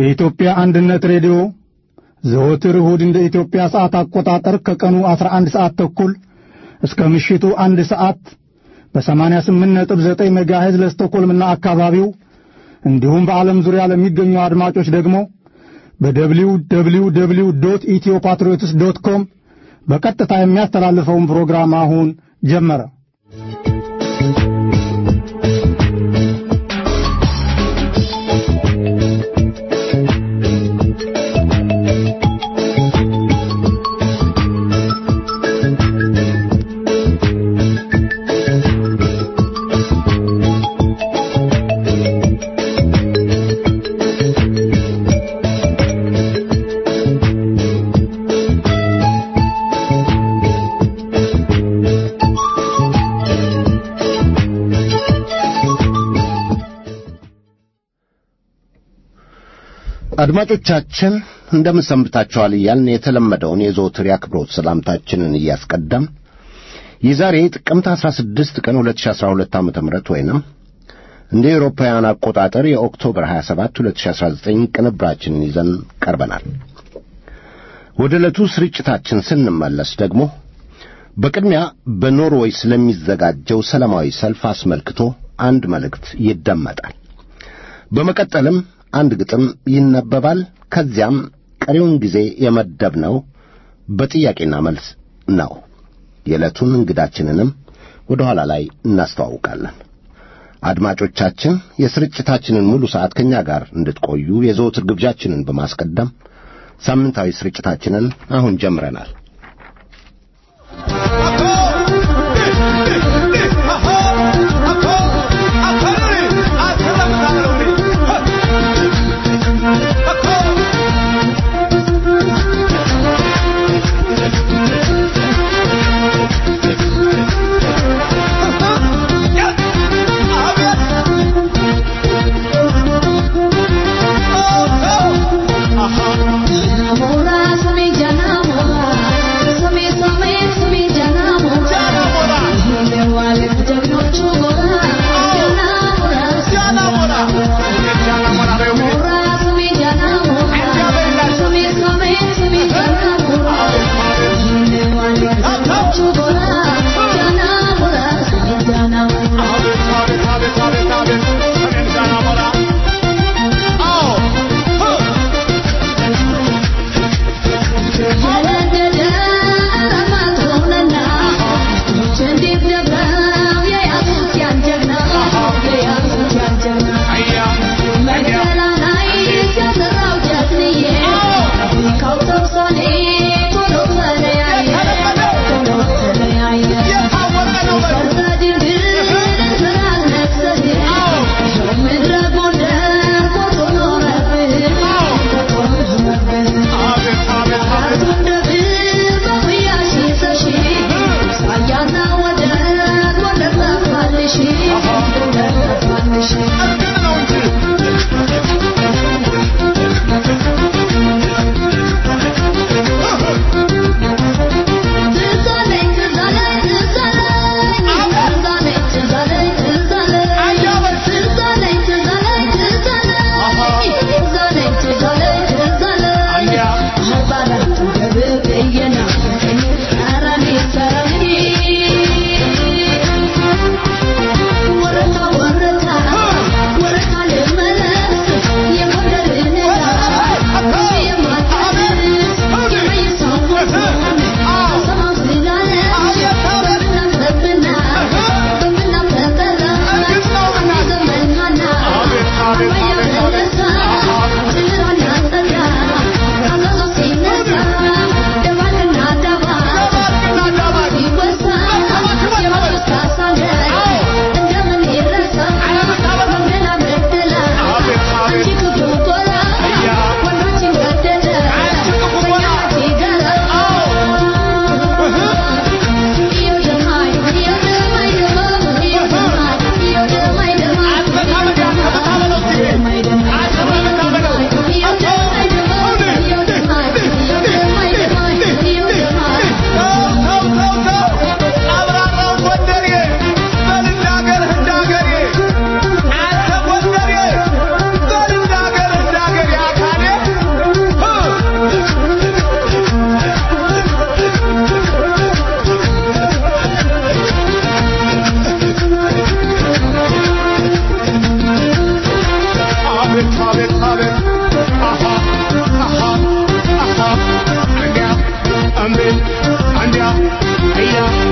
የኢትዮጵያ አንድነት ሬዲዮ ዘወትር እሁድ እንደ ኢትዮጵያ ሰዓት አቆጣጠር ከቀኑ 11 ሰዓት ተኩል እስከ ምሽቱ አንድ ሰዓት በ88.9 ሜጋሄዝ ለስቶኮልምና አካባቢው እንዲሁም በዓለም ዙሪያ ለሚገኙ አድማጮች ደግሞ በደብሊው ደብሊው ደብሊው ዶት ኢትዮ ፓትሪዮትስ ዶት ኮም በቀጥታ የሚያስተላልፈውን ፕሮግራም አሁን ጀመረ። አድማጮቻችን እንደምን ሰንብታችኋል እያልን የተለመደውን የዘወትር የአክብሮት ሰላምታችንን እያስቀደም የዛሬ ጥቅምት 16 ቀን 2012 ዓ.ም ወይንም እንደ ኤውሮፓውያን አቆጣጠር የኦክቶበር 27 2019 ቅንብራችንን ይዘን ቀርበናል። ወደ ዕለቱ ስርጭታችን ስንመለስ ደግሞ በቅድሚያ በኖርዌይ ስለሚዘጋጀው ሰላማዊ ሰልፍ አስመልክቶ አንድ መልእክት ይደመጣል። በመቀጠልም አንድ ግጥም ይነበባል። ከዚያም ቀሪውን ጊዜ የመደብነው በጥያቄና መልስ ነው። የዕለቱን እንግዳችንንም ወደ ኋላ ላይ እናስተዋውቃለን። አድማጮቻችን የስርጭታችንን ሙሉ ሰዓት ከእኛ ጋር እንድትቆዩ የዘወትር ግብዣችንን በማስቀደም ሳምንታዊ ስርጭታችንን አሁን ጀምረናል። Enamora, soy ya enamora.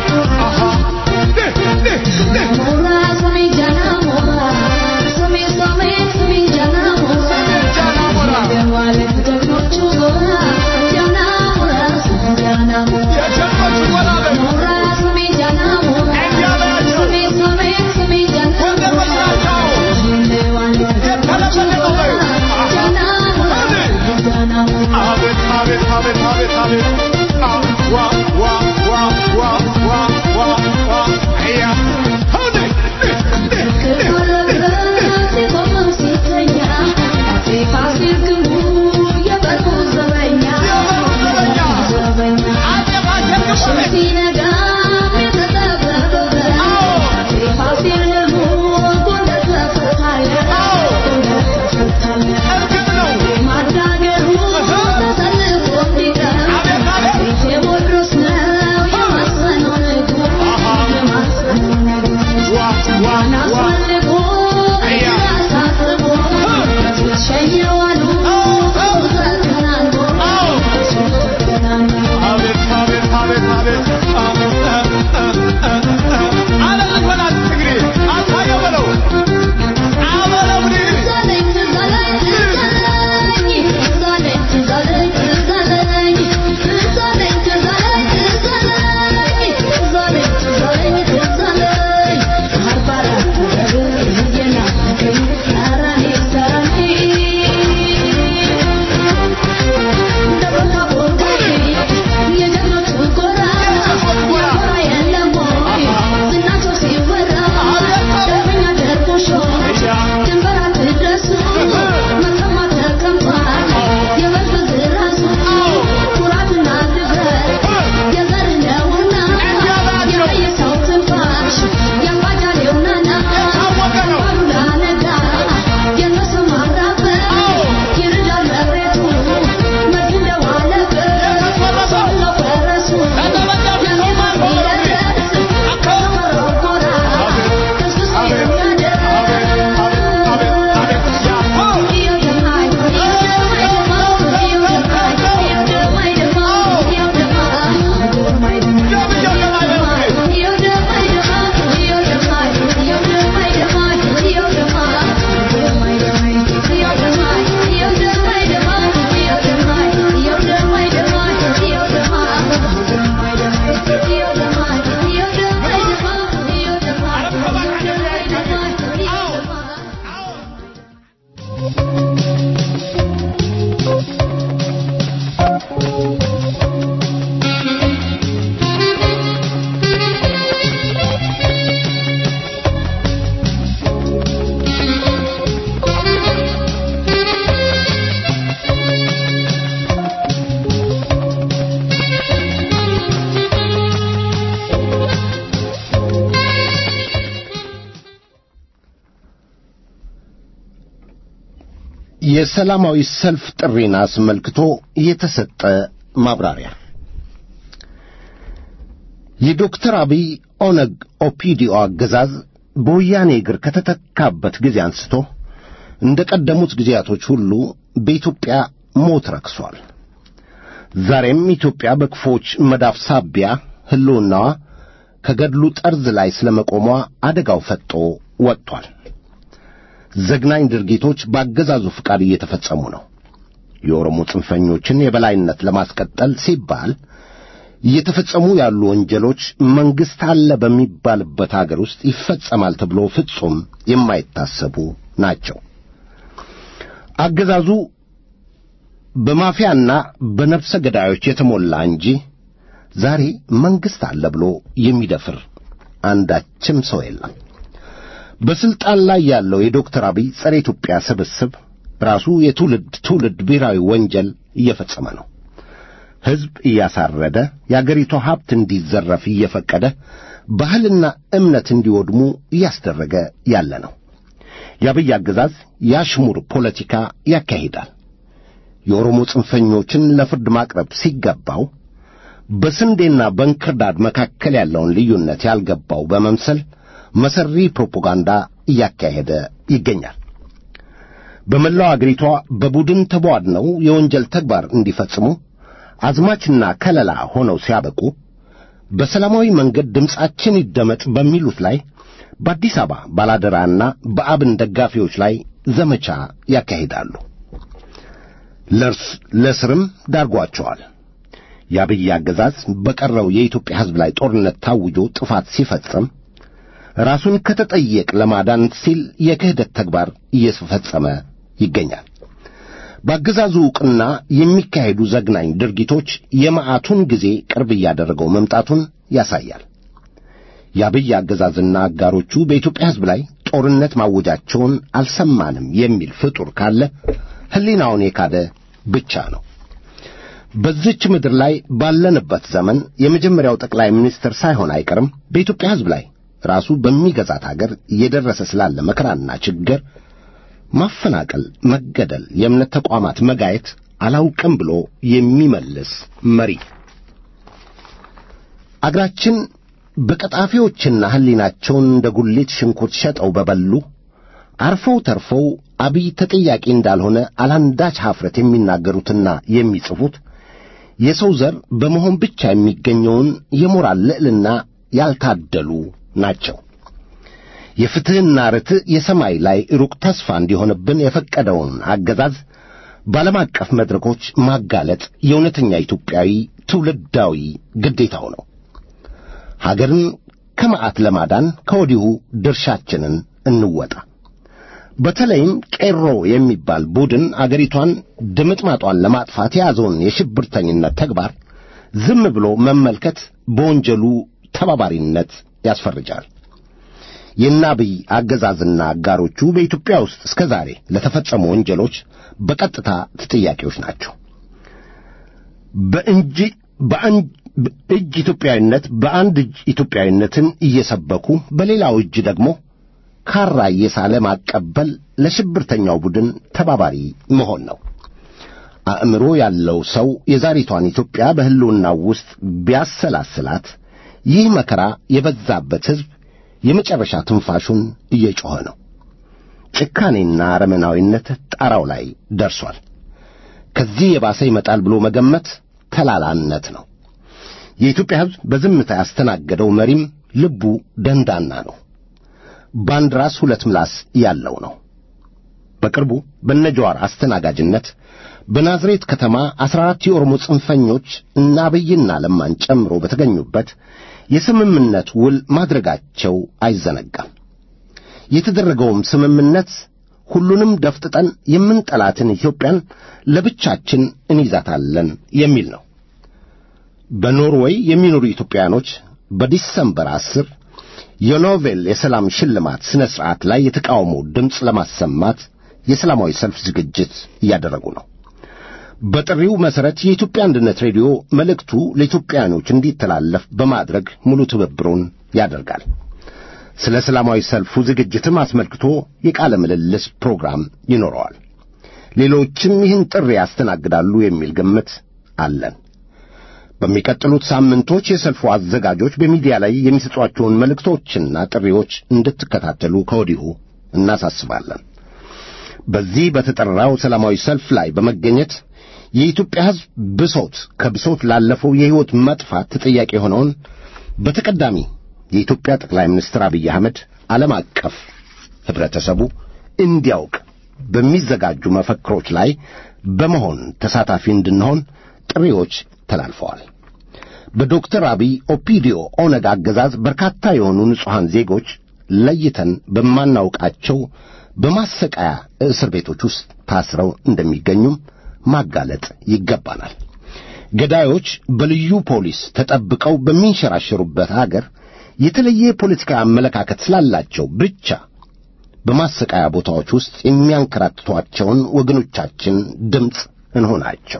የሰላማዊ ሰልፍ ጥሪን አስመልክቶ የተሰጠ ማብራሪያ የዶክተር አብይ ኦነግ ኦፒዲኦ አገዛዝ በወያኔ እግር ከተተካበት ጊዜ አንስቶ እንደ ቀደሙት ጊዜያቶች ሁሉ በኢትዮጵያ ሞት ረክሷል። ዛሬም ኢትዮጵያ በክፎች መዳፍ ሳቢያ ሕልውናዋ ከገድሉ ጠርዝ ላይ ስለ መቆሟ አደጋው ፈጦ ወጥቷል። ዘግናኝ ድርጊቶች በአገዛዙ ፍቃድ እየተፈጸሙ ነው። የኦሮሞ ጽንፈኞችን የበላይነት ለማስቀጠል ሲባል እየተፈጸሙ ያሉ ወንጀሎች መንግሥት አለ በሚባልበት አገር ውስጥ ይፈጸማል ተብሎ ፍጹም የማይታሰቡ ናቸው። አገዛዙ በማፊያና በነፍሰ ገዳዮች የተሞላ እንጂ ዛሬ መንግሥት አለ ብሎ የሚደፍር አንዳችም ሰው የለም። በስልጣን ላይ ያለው የዶክተር አብይ ጸረ ኢትዮጵያ ስብስብ ራሱ የትውልድ ትውልድ ብሔራዊ ወንጀል እየፈጸመ ነው። ሕዝብ እያሳረደ የአገሪቷ ሀብት እንዲዘረፍ እየፈቀደ ባህልና እምነት እንዲወድሙ እያስደረገ ያለ ነው። የአብይ አገዛዝ የአሽሙር ፖለቲካ ያካሂዳል። የኦሮሞ ጽንፈኞችን ለፍርድ ማቅረብ ሲገባው በስንዴና በእንክርዳድ መካከል ያለውን ልዩነት ያልገባው በመምሰል መሰሪ ፕሮፓጋንዳ እያካሄደ ይገኛል። በመላው አገሪቷ በቡድን ተቧድነው የወንጀል ተግባር እንዲፈጽሙ አዝማችና ከለላ ሆነው ሲያበቁ በሰላማዊ መንገድ ድምፃችን ይደመጥ በሚሉት ላይ በአዲስ አበባ ባላደራና በአብን ደጋፊዎች ላይ ዘመቻ ያካሂዳሉ። ለእስርም ዳርጓቸዋል። የአብይ አገዛዝ በቀረው የኢትዮጵያ ሕዝብ ላይ ጦርነት ታውጆ ጥፋት ሲፈጽም ራሱን ከተጠየቅ ለማዳን ሲል የክህደት ተግባር እየፈጸመ ይገኛል። በአገዛዙ ዕውቅና የሚካሄዱ ዘግናኝ ድርጊቶች የመዓቱን ጊዜ ቅርብ እያደረገው መምጣቱን ያሳያል። የአብይ አገዛዝና አጋሮቹ በኢትዮጵያ ሕዝብ ላይ ጦርነት ማወጃቸውን አልሰማንም የሚል ፍጡር ካለ ሕሊናውን የካደ ብቻ ነው። በዚች ምድር ላይ ባለንበት ዘመን የመጀመሪያው ጠቅላይ ሚኒስትር ሳይሆን አይቀርም በኢትዮጵያ ሕዝብ ላይ ራሱ በሚገዛት አገር እየደረሰ ስላለ መከራና ችግር ማፈናቀል፣ መገደል፣ የእምነት ተቋማት መጋየት አላውቅም ብሎ የሚመልስ መሪ አገራችን በቀጣፊዎችና ሕሊናቸውን እንደ ጉሊት ሽንኩርት ሸጠው በበሉ አርፈው ተርፈው አብይ ተጠያቂ እንዳልሆነ አላንዳች ኀፍረት የሚናገሩትና የሚጽፉት የሰው ዘር በመሆን ብቻ የሚገኘውን የሞራል ልዕልና ያልታደሉ ናቸው። የፍትሕና ርትዕ የሰማይ ላይ ሩቅ ተስፋ እንዲሆንብን የፈቀደውን አገዛዝ በዓለም አቀፍ መድረኮች ማጋለጥ የእውነተኛ ኢትዮጵያዊ ትውልዳዊ ግዴታው ነው። ሀገርን ከመዓት ለማዳን ከወዲሁ ድርሻችንን እንወጣ። በተለይም ቄሮ የሚባል ቡድን አገሪቷን ድምጥማጧን ለማጥፋት የያዘውን የሽብርተኝነት ተግባር ዝም ብሎ መመልከት በወንጀሉ ተባባሪነት ያስፈርጃል። የናብይ አገዛዝና አጋሮቹ በኢትዮጵያ ውስጥ እስከ ዛሬ ለተፈጸሙ ወንጀሎች በቀጥታ ተጠያቂዎች ናቸው። በእንጂ በእጅ ኢትዮጵያዊነት በአንድ እጅ ኢትዮጵያዊነትን እየሰበኩ በሌላው እጅ ደግሞ ካራ እየሳለ ማቀበል ለሽብርተኛው ቡድን ተባባሪ መሆን ነው። አእምሮ ያለው ሰው የዛሬቷን ኢትዮጵያ በሕልውናው ውስጥ ቢያሰላስላት ይህ መከራ የበዛበት ሕዝብ የመጨረሻ ትንፋሹን እየጮኸ ነው። ጭካኔና አረመናዊነት ጣራው ላይ ደርሷል። ከዚህ የባሰ ይመጣል ብሎ መገመት ተላላነት ነው። የኢትዮጵያ ሕዝብ በዝምታ ያስተናገደው መሪም ልቡ ደንዳና ነው። በአንድ ራስ ሁለት ምላስ ያለው ነው። በቅርቡ በነጀዋር አስተናጋጅነት በናዝሬት ከተማ አስራ አራት የኦሮሞ ጽንፈኞች እና አብይና ለማን ጨምሮ በተገኙበት የስምምነት ውል ማድረጋቸው አይዘነጋም። የተደረገውም ስምምነት ሁሉንም ደፍጥጠን የምንጠላትን ኢትዮጵያን ለብቻችን እንይዛታለን የሚል ነው። በኖርዌይ የሚኖሩ ኢትዮጵያኖች በዲሰምበር አስር የኖቬል የሰላም ሽልማት ሥነ ሥርዓት ላይ የተቃውሞ ድምፅ ለማሰማት የሰላማዊ ሰልፍ ዝግጅት እያደረጉ ነው። በጥሪው መሠረት የኢትዮጵያ አንድነት ሬዲዮ መልእክቱ ለኢትዮጵያኖች እንዲተላለፍ በማድረግ ሙሉ ትብብሩን ያደርጋል። ስለ ሰላማዊ ሰልፉ ዝግጅትም አስመልክቶ የቃለ ምልልስ ፕሮግራም ይኖረዋል። ሌሎችም ይህን ጥሪ ያስተናግዳሉ የሚል ግምት አለን። በሚቀጥሉት ሳምንቶች የሰልፉ አዘጋጆች በሚዲያ ላይ የሚሰጧቸውን መልእክቶችና ጥሪዎች እንድትከታተሉ ከወዲሁ እናሳስባለን። በዚህ በተጠራው ሰላማዊ ሰልፍ ላይ በመገኘት የኢትዮጵያ ሕዝብ ብሶት ከብሶት ላለፈው የሕይወት መጥፋት ተጠያቂ የሆነውን በተቀዳሚ የኢትዮጵያ ጠቅላይ ሚኒስትር አብይ አህመድ ዓለም አቀፍ ኅብረተሰቡ እንዲያውቅ በሚዘጋጁ መፈክሮች ላይ በመሆን ተሳታፊ እንድንሆን ጥሪዎች ተላልፈዋል። በዶክተር አብይ ኦፒዲዮ ኦነግ አገዛዝ በርካታ የሆኑ ንጹሐን ዜጎች ለይተን በማናውቃቸው በማሰቃያ እስር ቤቶች ውስጥ ታስረው እንደሚገኙም ማጋለጥ ይገባናል። ገዳዮች በልዩ ፖሊስ ተጠብቀው በሚንሸራሸሩበት አገር የተለየ የፖለቲካ አመለካከት ስላላቸው ብቻ በማሰቃያ ቦታዎች ውስጥ የሚያንከራትቷቸውን ወገኖቻችን ድምፅ እንሆናቸው።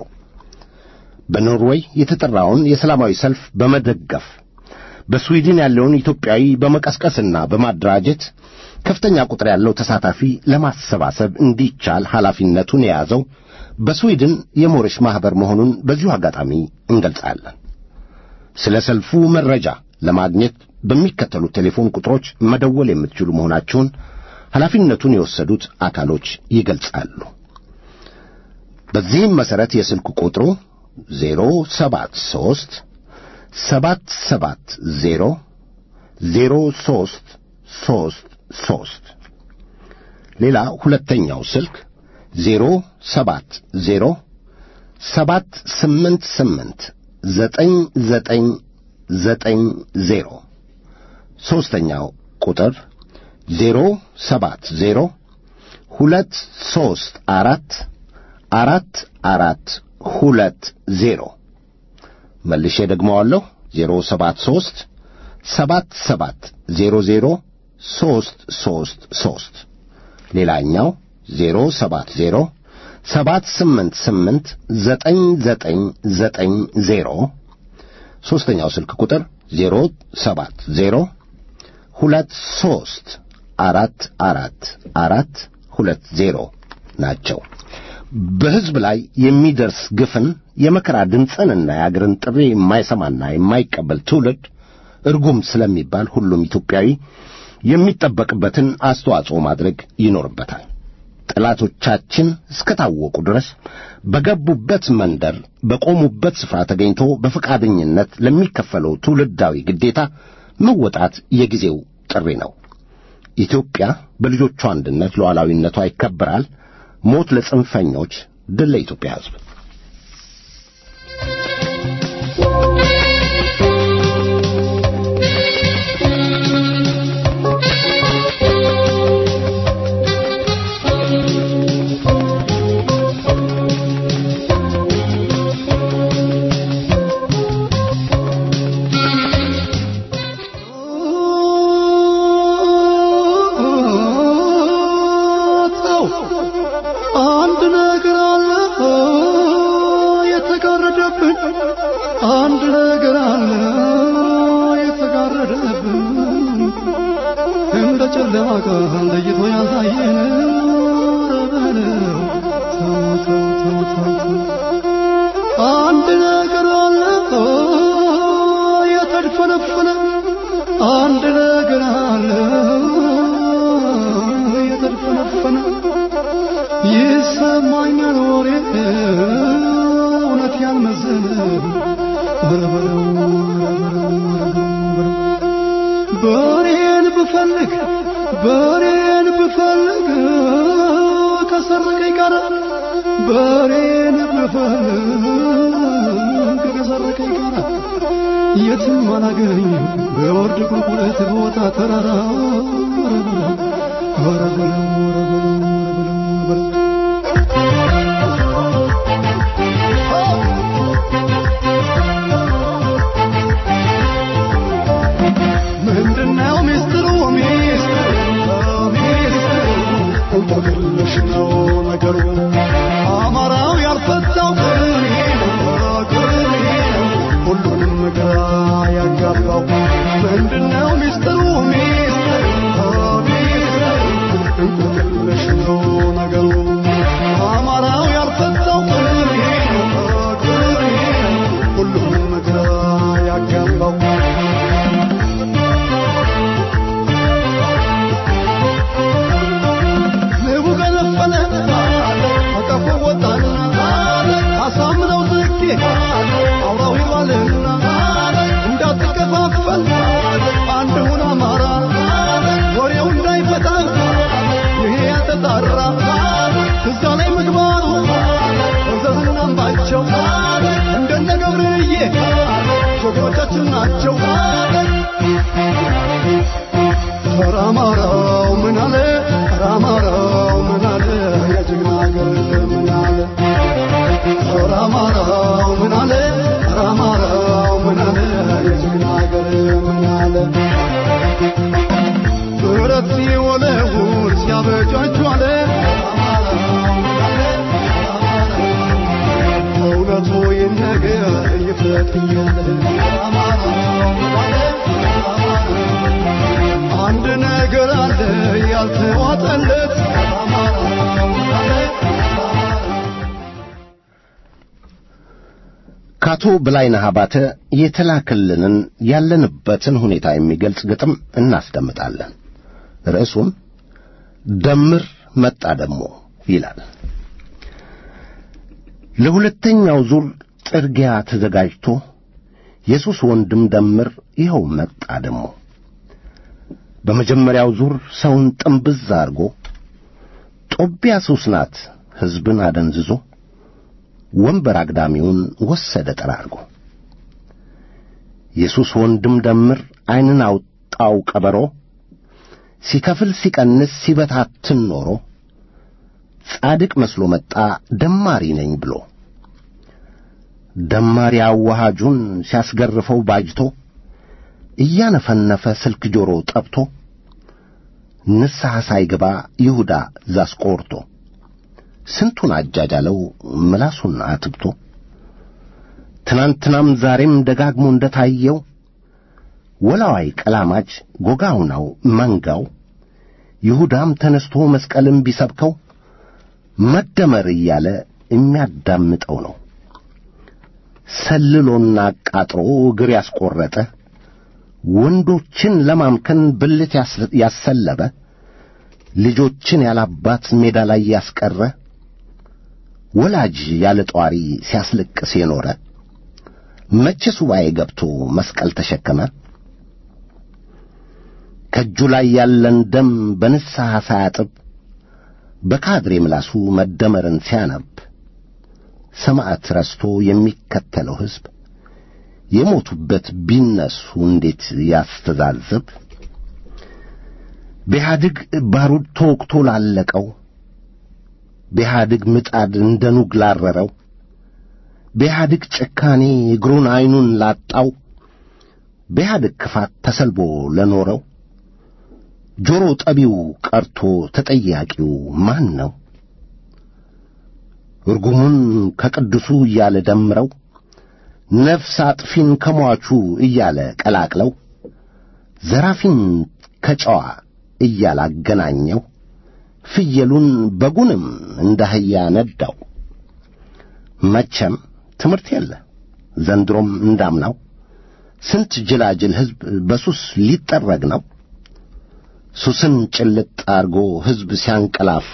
በኖርዌይ የተጠራውን የሰላማዊ ሰልፍ በመደገፍ በስዊድን ያለውን ኢትዮጵያዊ በመቀስቀስና በማደራጀት ከፍተኛ ቁጥር ያለው ተሳታፊ ለማሰባሰብ እንዲቻል ኃላፊነቱን የያዘው በስዊድን የሞረሽ ማኅበር መሆኑን በዚሁ አጋጣሚ እንገልጻለን። ስለ ሰልፉ መረጃ ለማግኘት በሚከተሉት ቴሌፎን ቁጥሮች መደወል የምትችሉ መሆናቸውን ኃላፊነቱን የወሰዱት አካሎች ይገልጻሉ። በዚህም መሠረት የስልክ ቁጥሩ ዜሮ ሰባት ሦስት ሰባት ሰባት ዜሮ ዜሮ ሦስት ሦስት ሦስት ሌላ ሁለተኛው ስልክ ዜሮ ሰባት ዜሮ ሰባት ስምንት ስምንት ዘጠኝ ዘጠኝ ዘጠኝ ዜሮ ሦስተኛው ቁጥር ዜሮ ሰባት ዜሮ ሁለት ሦስት አራት አራት አራት ሁለት ዜሮ መልሼ ደግመዋለሁ ዜሮ ሰባት ሦስት ሰባት ሰባት ዜሮ ዜሮ ሦስት ሦስት ሦስት ሌላኛው ዜሮ ሰባት ዜሮ ሰባት ስምንት ስምንት ዘጠኝ ዘጠኝ ዘጠኝ ዜሮ ሦስተኛው ስልክ ቁጥር ዜሮ ሰባት ዜሮ ሁለት ሦስት አራት አራት አራት ሁለት ዜሮ ናቸው። በሕዝብ ላይ የሚደርስ ግፍን የመከራ ድምፅንና የአገርን ጥሪ የማይሰማና የማይቀበል ትውልድ እርጉም ስለሚባል ሁሉም ኢትዮጵያዊ የሚጠበቅበትን አስተዋጽኦ ማድረግ ይኖርበታል። ጠላቶቻችን እስከታወቁ ድረስ በገቡበት መንደር በቆሙበት ስፍራ ተገኝቶ በፈቃደኝነት ለሚከፈለው ትውልዳዊ ግዴታ መወጣት የጊዜው ጥሪ ነው። ኢትዮጵያ በልጆቿ አንድነት ሉዓላዊነቷ ይከበራል። ሞት ለጽንፈኞች፣ ድል ለኢትዮጵያ ሕዝብ። አንድ ነገር አለ የተጋረደብን፣ አንድ ነገር አለ የተጋረደብን፣ እንደ ጨለማ ቀን ለይቶ ያሳየን ረበለው ተው ተው ተው ተው ተው። አንድ ነገር አለ የተድፈነፈነ፣ አንድ ነገር አለ የተድፈነፈነ ይሰማኛል ወሬ እውነት ያልመዘነ በረበረው በሬን ብፈልግ በሬን ብፈልግ ከሰረቀኝ ጋር በሬን ብፈልግ ከሰረቀኝ ጋር የትም አላገኝ በወርድ ቁልቁለት ቦታ ተራራ ወረበለው ወረበለው ወረበለው ወረበለው ምንድነው ሚስጥሩ ሚስጥሩ ሚስጥሩ እንቆቅልሽ ነው ነገሩ አማራው ያልፈታው ቅኔ ነው ቅኔ ነው ሁሉንም ግራ ያጋባው ምንድነው ሚስጥሩ ሚስጥሩ ሚስጥሩ እንቆቅልሽ ነው ነገሩ አማራው ያልፈታው ቅኔ ነው ቅኔ ነው ሁሉንም ግራ ያጋባው ንቡ ገነፈለ ከቀፎ ወጣና አሳምነው ዝቄ አውራው ይባልና እንዳትከፋፈል አንድ ሁን አማራ ወሬው እንዳይፈታ ይሄ ያተጣራ እዛ ላይ ምግባሩ እዘዝና አምባቸው እንደነ ገብርዬ ጀግኖቻችን ናቸው። ኧረ አማራው ምን አለ ኧረ አማራው ምን አለ የጀግና አገር ምን አለ ኧረ አማራው ምን አለ ኧረ አማራው ምን አለ የጀግና አገር ምን አለ ብረት ሲወለውል ሲያበጃጁ አለ እውነቱ ይነገር ይፍለጥ እያለ አንድ ነገር አለ ያልተዋጠለት ከአቶ በላይነህ አባተ የተላከልንን ያለንበትን ሁኔታ የሚገልጽ ግጥም እናስደምጣለን። ርዕሱም ደምር መጣ ደሞ ይላል። ለሁለተኛው ዙር ጥርጊያ ተዘጋጅቶ የሱስ ወንድም ደምር ይኸው መጣ ደሞ በመጀመሪያው ዙር ሰውን ጥምብዝ አድርጎ ጦቢያ ሱስ ናት ሕዝብን አደንዝዞ ወንበር አግዳሚውን ወሰደ ጠራርጎ የሱስ ወንድም ደምር ዐይንን አውጣው ቀበሮ ሲከፍል ሲቀንስ ሲበታትን ኖሮ ጻድቅ መስሎ መጣ ደማሪ ነኝ ብሎ ደማሪ አዋሃጁን ሲያስገርፈው ባጅቶ እያነፈነፈ ስልክ ጆሮ ጠብቶ ንስሐ ሳይገባ ይሁዳ ዛስቆርቶ ስንቱን አጃጃለው ምላሱን አትብቶ ትናንትናም ዛሬም ደጋግሞ እንደ ታየው ወላዋይ ቀላማጅ ጎጋውናው መንጋው ይሁዳም ተነስቶ መስቀልም ቢሰብከው መደመር እያለ የሚያዳምጠው ነው። ሰልሎና አቃጥሮ እግር ያስቈረጠ ወንዶችን ለማምከን ብልት ያሰለበ ልጆችን ያላባት ሜዳ ላይ ያስቀረ ወላጅ ያለ ጧሪ ሲያስለቅስ የኖረ መቼ ሱባኤ ገብቶ መስቀል ተሸከመ? ከእጁ ላይ ያለን ደም በንስሐ ሳያጥብ በካድሬ ምላሱ መደመርን ሲያነብ ሰማዕት ረስቶ የሚከተለው ሕዝብ የሞቱበት ቢነሱ እንዴት ያስተዛዝብ? በኢህአድግ ባሩድ ተወቅቶ ላለቀው፣ በኢህአድግ ምጣድ እንደ ኑግ ላረረው፣ በኢህአድግ ጭካኔ እግሩን ዐይኑን ላጣው፣ በኢህአድግ ክፋት ተሰልቦ ለኖረው ጆሮ ጠቢው ቀርቶ ተጠያቂው ማን ነው? እርጉሙን ከቅዱሱ እያለ ደምረው ነፍስ አጥፊን ከሟቹ እያለ ቀላቅለው ዘራፊን ከጨዋ እያለ አገናኘው ፍየሉን በጉንም እንደ አህያ ነዳው። መቼም ትምህርት የለ ዘንድሮም እንዳምናው ስንት ጅላጅል ሕዝብ በሱስ ሊጠረግ ነው። ሱስን ጭልጥ አርጎ ሕዝብ ሲያንቀላፋ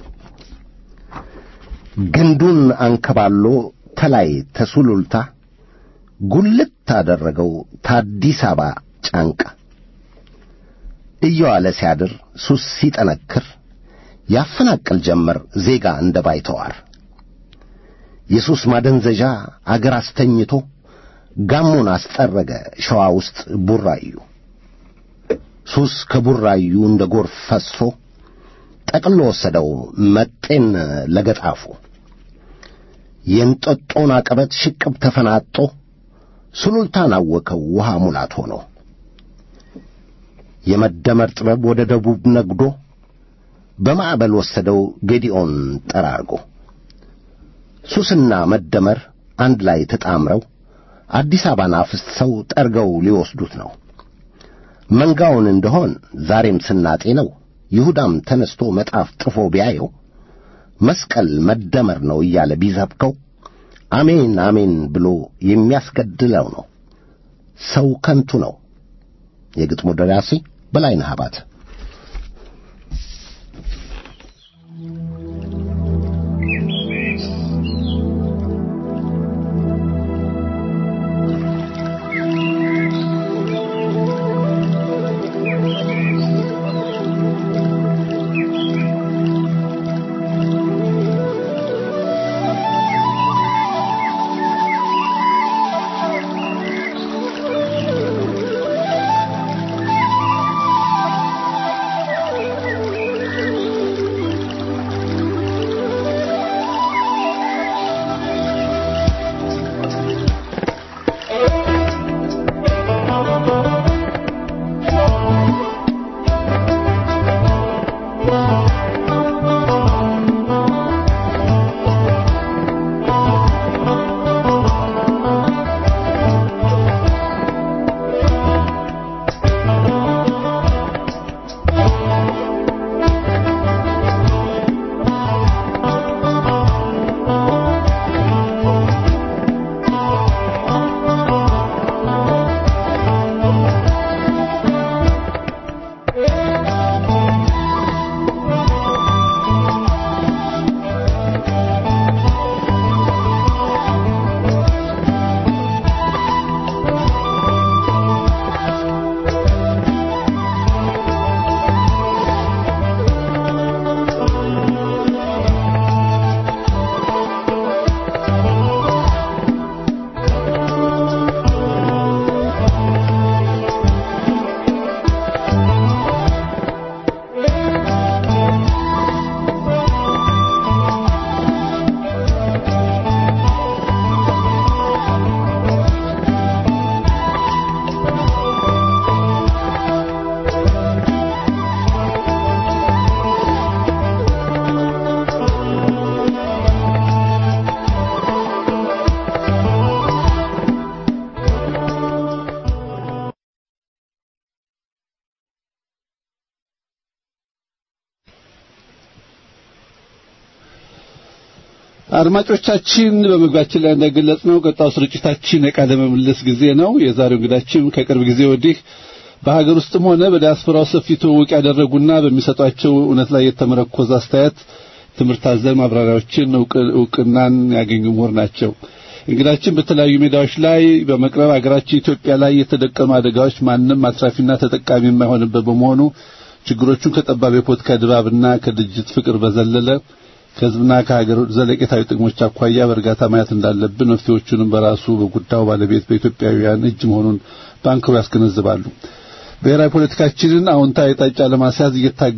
ግንዱን አንከባሎ ተላይ ተሱሉልታ ጉልት ታደረገው ታዲስ አበባ ጫንቃ እየዋለ ሲያድር ሱስ ሲጠነክር ያፈናቅል ጀመር ዜጋ እንደ ባይተዋር የሱስ ማደንዘዣ አገር አስተኝቶ ጋሞን አስጠረገ ሸዋ ውስጥ ቡራዩ ሱስ ከቡራዩ እንደ ጎርፍ ፈሶ ጠቅሎ ወሰደው መጤን ለገጣፉ የእንጠጦን አቀበት ሽቅብ ተፈናጦ ሱሉልታን አወከው ውሃ ሙላት ሆኖ የመደመር ጥበብ ወደ ደቡብ ነግዶ በማዕበል ወሰደው ጌዲኦን ጠራርጎ ሱስና መደመር አንድ ላይ ተጣምረው አዲስ አበባን አፍስሰው ጠርገው ሊወስዱት ነው። መንጋውን እንደሆን ዛሬም ስናጤ ነው። ይሁዳም ተነስቶ መጣፍ ጥፎ ቢያየው መስቀል መደመር ነው እያለ ቢሰብከው አሜን አሜን ብሎ የሚያስገድለው ነው። ሰው ከንቱ ነው። የግጥሙ ደራሲ በላይነህ አባተ። ♪ አድማጮቻችን በመግባችን ላይ እንደገለጽ ነው ቀጣው ስርጭታችን የቃለ ምልልስ ጊዜ ነው። የዛሬው እንግዳችን ከቅርብ ጊዜ ወዲህ በሀገር ውስጥም ሆነ በዲያስፖራው ሰፊ ትውውቅ ያደረጉና በሚሰጧቸው እውነት ላይ የተመረኮዘ አስተያየት ትምህርት አዘል ማብራሪያዎችን እውቅናን ያገኙ ምሁር ናቸው። እንግዳችን በተለያዩ ሜዳዎች ላይ በመቅረብ ሀገራችን ኢትዮጵያ ላይ የተደቀኑ አደጋዎች ማንም አትራፊና ተጠቃሚ የማይሆንበት በመሆኑ ችግሮቹን ከጠባብ የፖለቲካ ድባብና ከድርጅት ፍቅር በዘለለ ከህዝብና ከሀገር ዘለቄታዊ ጥቅሞች አኳያ በእርጋታ ማየት እንዳለብን መፍትሄዎቹንም በራሱ በጉዳዩ ባለቤት በኢትዮጵያውያን እጅ መሆኑን ባንክሮ ያስገነዝባሉ። ብሔራዊ ፖለቲካችንን አዎንታዊ አቅጣጫ ለማስያዝ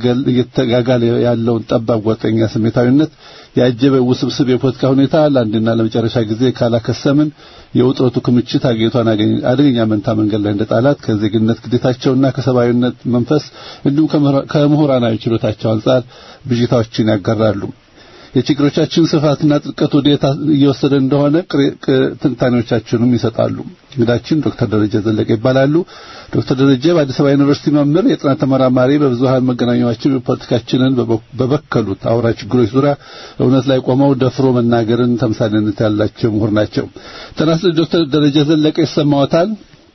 እየተጋጋለ ያለውን ጠባብ ጓጠኛ ስሜታዊነት ያጀበ ውስብስብ የፖለቲካ ሁኔታ ለአንድና ለመጨረሻ ጊዜ ካላከሰምን የውጥረቱ ክምችት አገሪቷን አደገኛ መንታ መንገድ ላይ እንደጣላት ከዜግነት ግዴታቸውና ከሰብአዊነት መንፈስ እንዲሁም ከምሁራናዊ ችሎታቸው አንጻር ብዥታዎችን ያጋራሉ። የችግሮቻችን ስፋትና ጥልቀት ወዴት እየወሰደ እንደሆነ ትንታኔዎቻችንም ይሰጣሉ። እንግዳችን ዶክተር ደረጀ ዘለቀ ይባላሉ። ዶክተር ደረጀ በአዲስ አበባ ዩኒቨርሲቲ መምህር፣ የጥናት ተመራማሪ፣ በብዙሃን መገናኛዎችን ፖለቲካችንን በበከሉት አውራ ችግሮች ዙሪያ እውነት ላይ ቆመው ደፍሮ መናገርን ተምሳሌነት ያላቸው ምሁር ናቸው። ተናስ ዶክተር ደረጀ ዘለቀ ይሰማዎታል?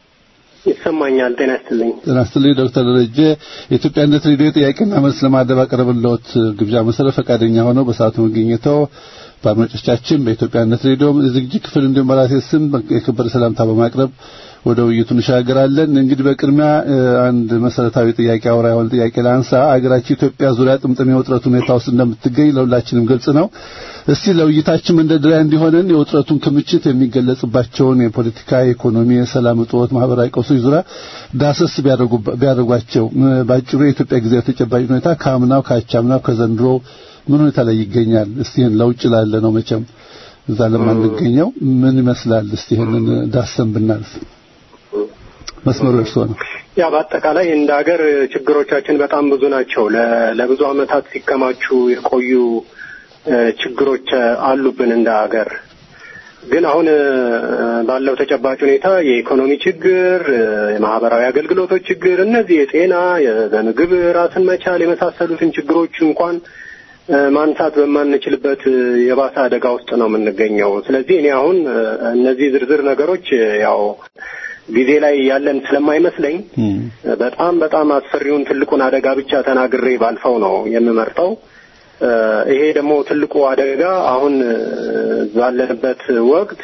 ይሰማኛል። ጤና ይስጥልኝ። ጤና ይስጥልኝ ዶክተር ደረጀ የኢትዮጵያነት ሬዲዮ ጥያቄና መልስ ለማድረግ ባቀረብልዎት ግብዣ መሰረት ፈቃደኛ ሆነው በሰዓቱ መገኘተው በአድማጮቻችን በኢትዮጵያነት ሬዲዮ ዝግጅት ክፍል እንዲሁም በራሴ ስም የከበረ ሰላምታ በማቅረብ ወደ ውይይቱ እንሻገራለን። እንግዲህ በቅድሚያ አንድ መሰረታዊ ጥያቄ አውራ የሆነ ጥያቄ ላንሳ። አገራችን ኢትዮጵያ ዙሪያ ጥምጥም የውጥረት ሁኔታ ውስጥ እንደምትገኝ ለሁላችንም ግልጽ ነው። እስቲ ለውይይታችን መንደርደሪያ እንዲሆነን የውጥረቱን ክምችት የሚገለጽባቸውን የፖለቲካ፣ የኢኮኖሚ፣ የሰላም እጦት፣ ማህበራዊ ቀውሶች ዙሪያ ዳሰስ ቢያደርጓቸው ባጭሩ የኢትዮጵያ ጊዜያዊ ተጨባጭ ሁኔታ ከአምናው ከአቻምናው ከዘንድሮ ምን ሁኔታ ላይ ይገኛል? እስቲ ይህን ለውጭ ላለ ነው መቼም እዛ ለማንገኘው ምን ይመስላል? እስቲ ይህንን ዳሰን ብናልፍ መስመሩ እርስዎ ነው። ያ በአጠቃላይ እንደ ሀገር ችግሮቻችን በጣም ብዙ ናቸው። ለብዙ ዓመታት ሲከማቹ የቆዩ ችግሮች አሉብን እንደ ሀገር። ግን አሁን ባለው ተጨባጭ ሁኔታ የኢኮኖሚ ችግር፣ የማህበራዊ አገልግሎቶች ችግር፣ እነዚህ የጤና፣ በምግብ ራስን መቻል የመሳሰሉትን ችግሮች እንኳን ማንሳት በማንችልበት የባሰ አደጋ ውስጥ ነው የምንገኘው። ስለዚህ እኔ አሁን እነዚህ ዝርዝር ነገሮች ያው ጊዜ ላይ ያለን ስለማይመስለኝ በጣም በጣም አስፈሪውን ትልቁን አደጋ ብቻ ተናግሬ ባልፈው ነው የምመርጠው። ይሄ ደግሞ ትልቁ አደጋ አሁን ባለንበት ወቅት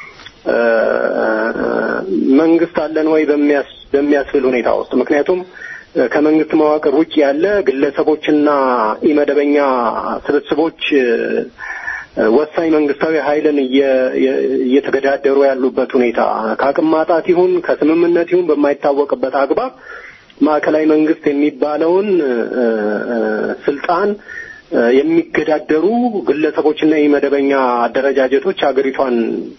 መንግስት አለን ወይ በሚያስብል ሁኔታ ውስጥ ምክንያቱም ከመንግስት መዋቅር ውጭ ያለ ግለሰቦችና ኢመደበኛ ስብስቦች ወሳኝ መንግስታዊ ኃይልን እየተገዳደሩ ያሉበት ሁኔታ ከአቅም ማጣት ይሁን ከስምምነት ይሁን በማይታወቅበት አግባብ ማዕከላዊ መንግስት የሚባለውን ስልጣን የሚገዳደሩ ግለሰቦችና የመደበኛ አደረጃጀቶች ሀገሪቷን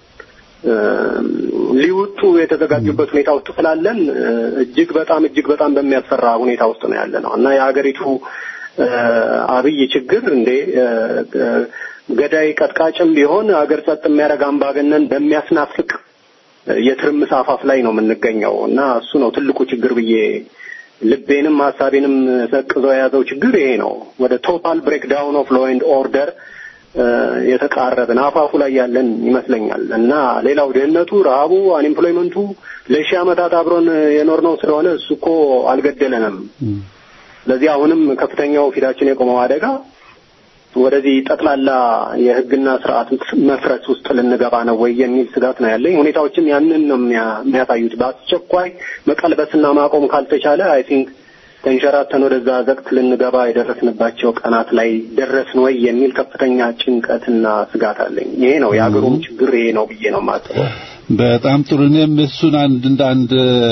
ሊወጡ የተዘጋጁበት ሁኔታ ውስጥ ስላለን እጅግ በጣም እጅግ በጣም በሚያስፈራ ሁኔታ ውስጥ ነው ያለ ነው እና የሀገሪቱ አብይ ችግር እንዴ ገዳይ ቀጥቃጭም ቢሆን ሀገር ጸጥ የሚያደርግ አምባገነን በሚያስናፍቅ የትርምስ አፋፍ ላይ ነው የምንገኘው እና እሱ ነው ትልቁ ችግር ብዬ ልቤንም ሀሳቤንም ሰቅዞ የያዘው ችግር ይሄ ነው። ወደ ቶታል ብሬክዳውን ኦፍ ሎ ኤንድ ኦርደር የተቃረብን አፋፉ ላይ ያለን ይመስለኛል እና ሌላው ድህነቱ፣ ረሃቡ፣ አንኤምፕሎይመንቱ ለሺህ ዓመታት አብሮን የኖርነው ስለሆነ እሱ እኮ አልገደለንም። ስለዚህ አሁንም ከፍተኛው ፊታችን የቆመው አደጋ ወደዚህ ጠቅላላ የሕግና ስርዓት መፍረስ ውስጥ ልንገባ ነው ወይ የሚል ስጋት ነው ያለኝ። ሁኔታዎችም ያንን ነው የሚያሳዩት። በአስቸኳይ መቀልበስና ማቆም ካልተቻለ አይ ቲንክ ተንሸራተን ወደዛ ዘቅት ልንገባ የደረስንባቸው ቀናት ላይ ደረስን ወይ የሚል ከፍተኛ ጭንቀትና ስጋት አለኝ። ይሄ ነው የሀገሩም ችግር ይሄ ነው ብዬ ነው የማስበው። በጣም ጥሩ። እኔም እሱን አንድ እንደ አንድ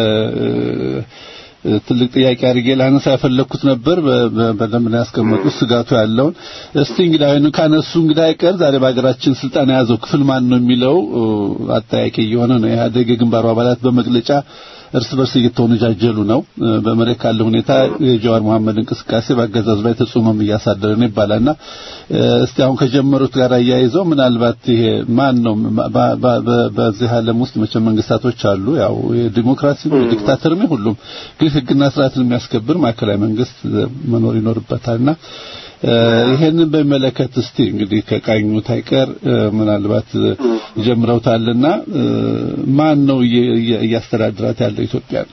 ትልቅ ጥያቄ አድርጌ ላነሳ ያፈለኩት ነበር። በደንብ ነው ያስቀመጡት ስጋቱ ያለውን። እስቲ እንግዲህ አይኑ ካነሱ እንግዲህ አይቀር ዛሬ በሀገራችን ስልጣን የያዘው ክፍል ማን ነው የሚለው አጠያቂ እየሆነ ነው። ኢህአዴግ የግንባሩ አባላት በመግለጫ እርስ በርስ እየተወነጃጀሉ ነው። በመሬት ካለ ሁኔታ የጀዋር መሐመድ እንቅስቃሴ በአገዛዙ ላይ ተጽዕኖም እያሳደረ ነው ይባላልና እስቲ አሁን ከጀመሩት ጋር አያይዘው ምናልባት ይሄ ማን ነው በዚህ ዓለም ውስጥ መቼም መንግስታቶች አሉ፣ ያው የዲሞክራሲ የዲክታተርም ሁሉም ግን ህግና ስርዓትን የሚያስከብር ማዕከላዊ መንግስት መኖር ይኖርበታልና ይሄንን በሚመለከት እስቲ እንግዲህ ከቃኙት አይቀር ምናልባት ጀምረውታልና ማን ነው እያስተዳድራት ያለው ኢትዮጵያ?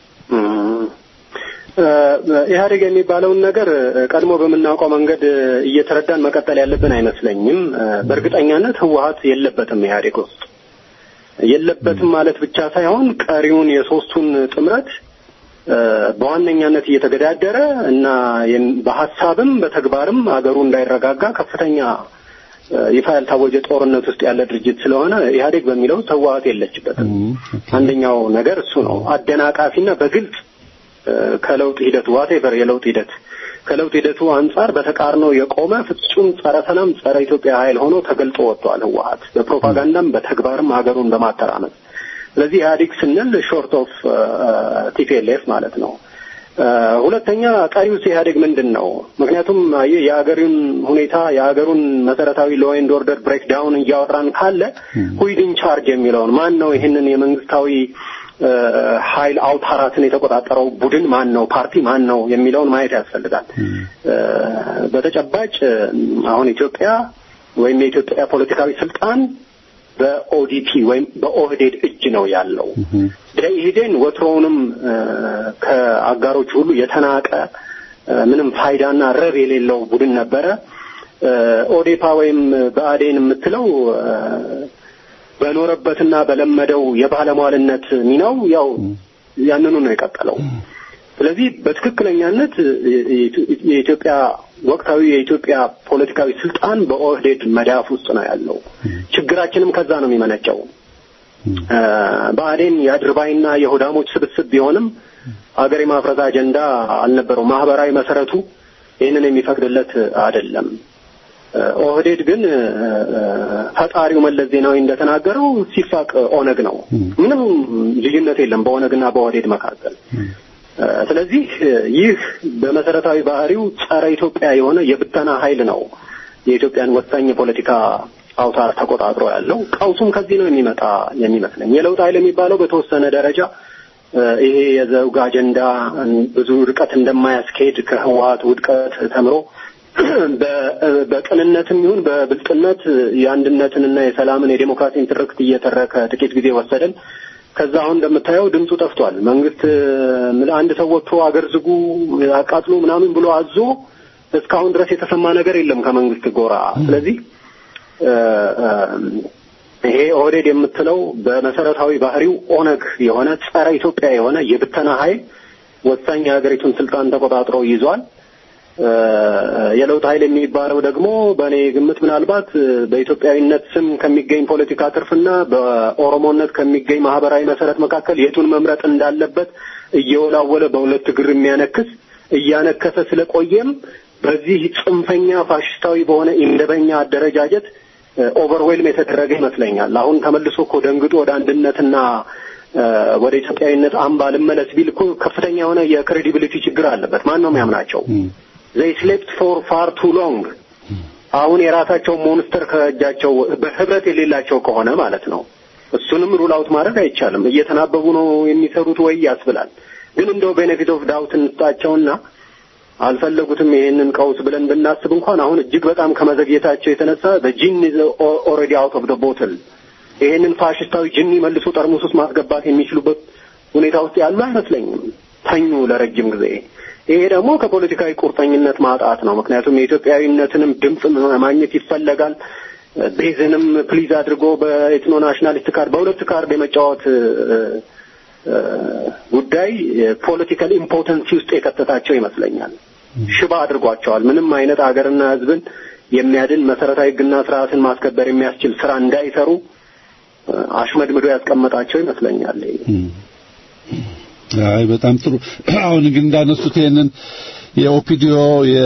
ኢህአዴግ የሚባለውን ነገር ቀድሞ በምናውቀው መንገድ እየተረዳን መቀጠል ያለብን አይመስለኝም። በእርግጠኛነት ህወሀት የለበትም ኢህአዴግ ውስጥ የለበትም ማለት ብቻ ሳይሆን ቀሪውን የሶስቱን ጥምረት በዋነኛነት እየተገዳደረ እና በሀሳብም በተግባርም አገሩ እንዳይረጋጋ ከፍተኛ ይፋ ያልታወጀ ጦርነት ውስጥ ያለ ድርጅት ስለሆነ ኢህአዴግ በሚለው ህወሀት የለችበትም። አንደኛው ነገር እሱ ነው። አደናቃፊና በግልጽ ከለውጥ ሂደቱ ዋቴቨር የለውጥ ሂደት ከለውጥ ሂደቱ አንጻር በተቃርኖ የቆመ ፍጹም ጸረ ሰላም፣ ጸረ ኢትዮጵያ ኃይል ሆኖ ተገልጦ ወጥቷል ህወሀት በፕሮፓጋንዳም በተግባርም ሀገሩን በማተራመስ ስለዚህ ኢህአዴግ ስንል ሾርት ኦፍ ቲፒኤልኤፍ ማለት ነው። ሁለተኛ ቀሪውስ ኢህአዴግ ምንድን ነው? ምክንያቱም የሀገሩን ሁኔታ የሀገሩን መሰረታዊ ሎ ኤንድ ኦርደር ብሬክ ዳውን እያወራን ካለ ሁይድን ቻርጅ የሚለውን ማን ነው ይህንን የመንግስታዊ ኃይል አውታራትን የተቆጣጠረው ቡድን ማን ነው? ፓርቲ ማን ነው የሚለውን ማየት ያስፈልጋል። በተጨባጭ አሁን ኢትዮጵያ ወይም የኢትዮጵያ ፖለቲካዊ ስልጣን በኦዲፒ ወይም በኦህዴድ እጅ ነው ያለው። ደኢህዴን ወትሮውንም ከአጋሮች ሁሉ የተናቀ ምንም ፋይዳና ረብ የሌለው ቡድን ነበረ። ኦዴፓ ወይም በአዴን የምትለው በኖረበትና በለመደው የባለሟልነት ሚናው ያው ያንኑ ነው የቀጠለው። ስለዚህ በትክክለኛነት የኢትዮጵያ ወቅታዊ የኢትዮጵያ ፖለቲካዊ ስልጣን በኦህዴድ መዳፍ ውስጥ ነው ያለው። ችግራችንም ከዛ ነው የሚመነጨው። ብአዴን የአድርባይና የሆዳሞች ስብስብ ቢሆንም ሀገር የማፍረስ አጀንዳ አልነበረው። ማህበራዊ መሰረቱ ይህንን የሚፈቅድለት አይደለም። ኦህዴድ ግን ፈጣሪው መለስ ዜናዊ እንደተናገረው ሲፋቅ ኦነግ ነው። ምንም ልዩነት የለም በኦነግና በኦህዴድ መካከል። ስለዚህ ይህ በመሰረታዊ ባህሪው ጸረ ኢትዮጵያ የሆነ የብተና ኃይል ነው የኢትዮጵያን ወሳኝ የፖለቲካ አውታር ተቆጣጥሮ ያለው። ቀውሱም ከዚህ ነው የሚመጣ የሚመስለኝ። የለውጥ ኃይል የሚባለው በተወሰነ ደረጃ ይሄ የዘውግ አጀንዳ ብዙ ርቀት እንደማያስኬድ ከህወሀት ውድቀት ተምሮ በቅንነትም ይሁን በብልጥነት የአንድነትንና የሰላምን የዴሞክራሲን ትርክት እየተረከ ጥቂት ጊዜ ወሰደን። ከዛ አሁን እንደምታየው ድምፁ ጠፍቷል። መንግስት አንድ ሰው ወጥቶ አገር ዝጉ፣ አቃጥሉ ምናምን ብሎ አዞ እስካሁን ድረስ የተሰማ ነገር የለም ከመንግስት ጎራ። ስለዚህ ይሄ ኦህዴድ የምትለው በመሰረታዊ ባህሪው ኦነግ የሆነ ጸረ ኢትዮጵያ የሆነ የብተና ኃይል ወሳኝ የሀገሪቱን ስልጣን ተቆጣጥሮ ይዟል። የለውጥ ኃይል የሚባለው ደግሞ በእኔ ግምት ምናልባት በኢትዮጵያዊነት ስም ከሚገኝ ፖለቲካ ትርፍና በኦሮሞነት ከሚገኝ ማህበራዊ መሰረት መካከል የቱን መምረጥ እንዳለበት እየወላወለ በሁለት እግር የሚያነክስ እያነከሰ ስለቆየም በዚህ ጽንፈኛ ፋሽስታዊ በሆነ ኢምደበኛ አደረጃጀት ኦቨርዌልም የተደረገ ይመስለኛል። አሁን ተመልሶ እኮ ደንግጦ ወደ አንድነትና ወደ ኢትዮጵያዊነት አምባ ልመለስ ቢል እኮ ከፍተኛ የሆነ የክሬዲቢሊቲ ችግር አለበት። ማን ነው የሚያምናቸው? ዘይ ስሌፕት ፎር ፋር ቱ ሎንግ። አሁን የራሳቸው ሞንስተር ከእጃቸው በህብረት የሌላቸው ከሆነ ማለት ነው። እሱንም ሩል አውት ማድረግ አይቻልም። እየተናበቡ ነው የሚሰሩት ወይ ያስብላል። ግን እንደው ቤኔፊት ኦፍ ዳውት እንስጣቸውና አልፈለጉትም ይሄንን ቀውስ ብለን ብናስብ እንኳን አሁን እጅግ በጣም ከመዘግየታቸው የተነሳ በጂን ኦልሬዲ አውት ኦፍ ደ ቦትል ይሄንን ፋሽስታዊ ጅኒ መልሶ ጠርሙስ ውስጥ ማስገባት የሚችሉበት ሁኔታ ውስጥ ያሉ አይመስለኝም። ተኙ ለረጅም ጊዜ። ይሄ ደግሞ ከፖለቲካዊ ቁርጠኝነት ማጣት ነው። ምክንያቱም የኢትዮጵያዊነትንም ድምፅ ማግኘት ይፈለጋል። ቤዝንም ፕሊዝ አድርጎ በኤትኖ ናሽናሊስት ካርድ በሁለት ካርድ የመጫወት ጉዳይ ፖለቲካል ኢምፖተንሲ ውስጥ የከተታቸው ይመስለኛል። ሽባ አድርጓቸዋል። ምንም አይነት ሀገርና ሕዝብን የሚያድን መሰረታዊ ሕግና ስርዓትን ማስከበር የሚያስችል ስራ እንዳይሰሩ አሽመድምዶ ያስቀመጣቸው ይመስለኛል። አይ በጣም ጥሩ። አሁን ግን እንዳነሱት ይሄንን የኦፒዲዮ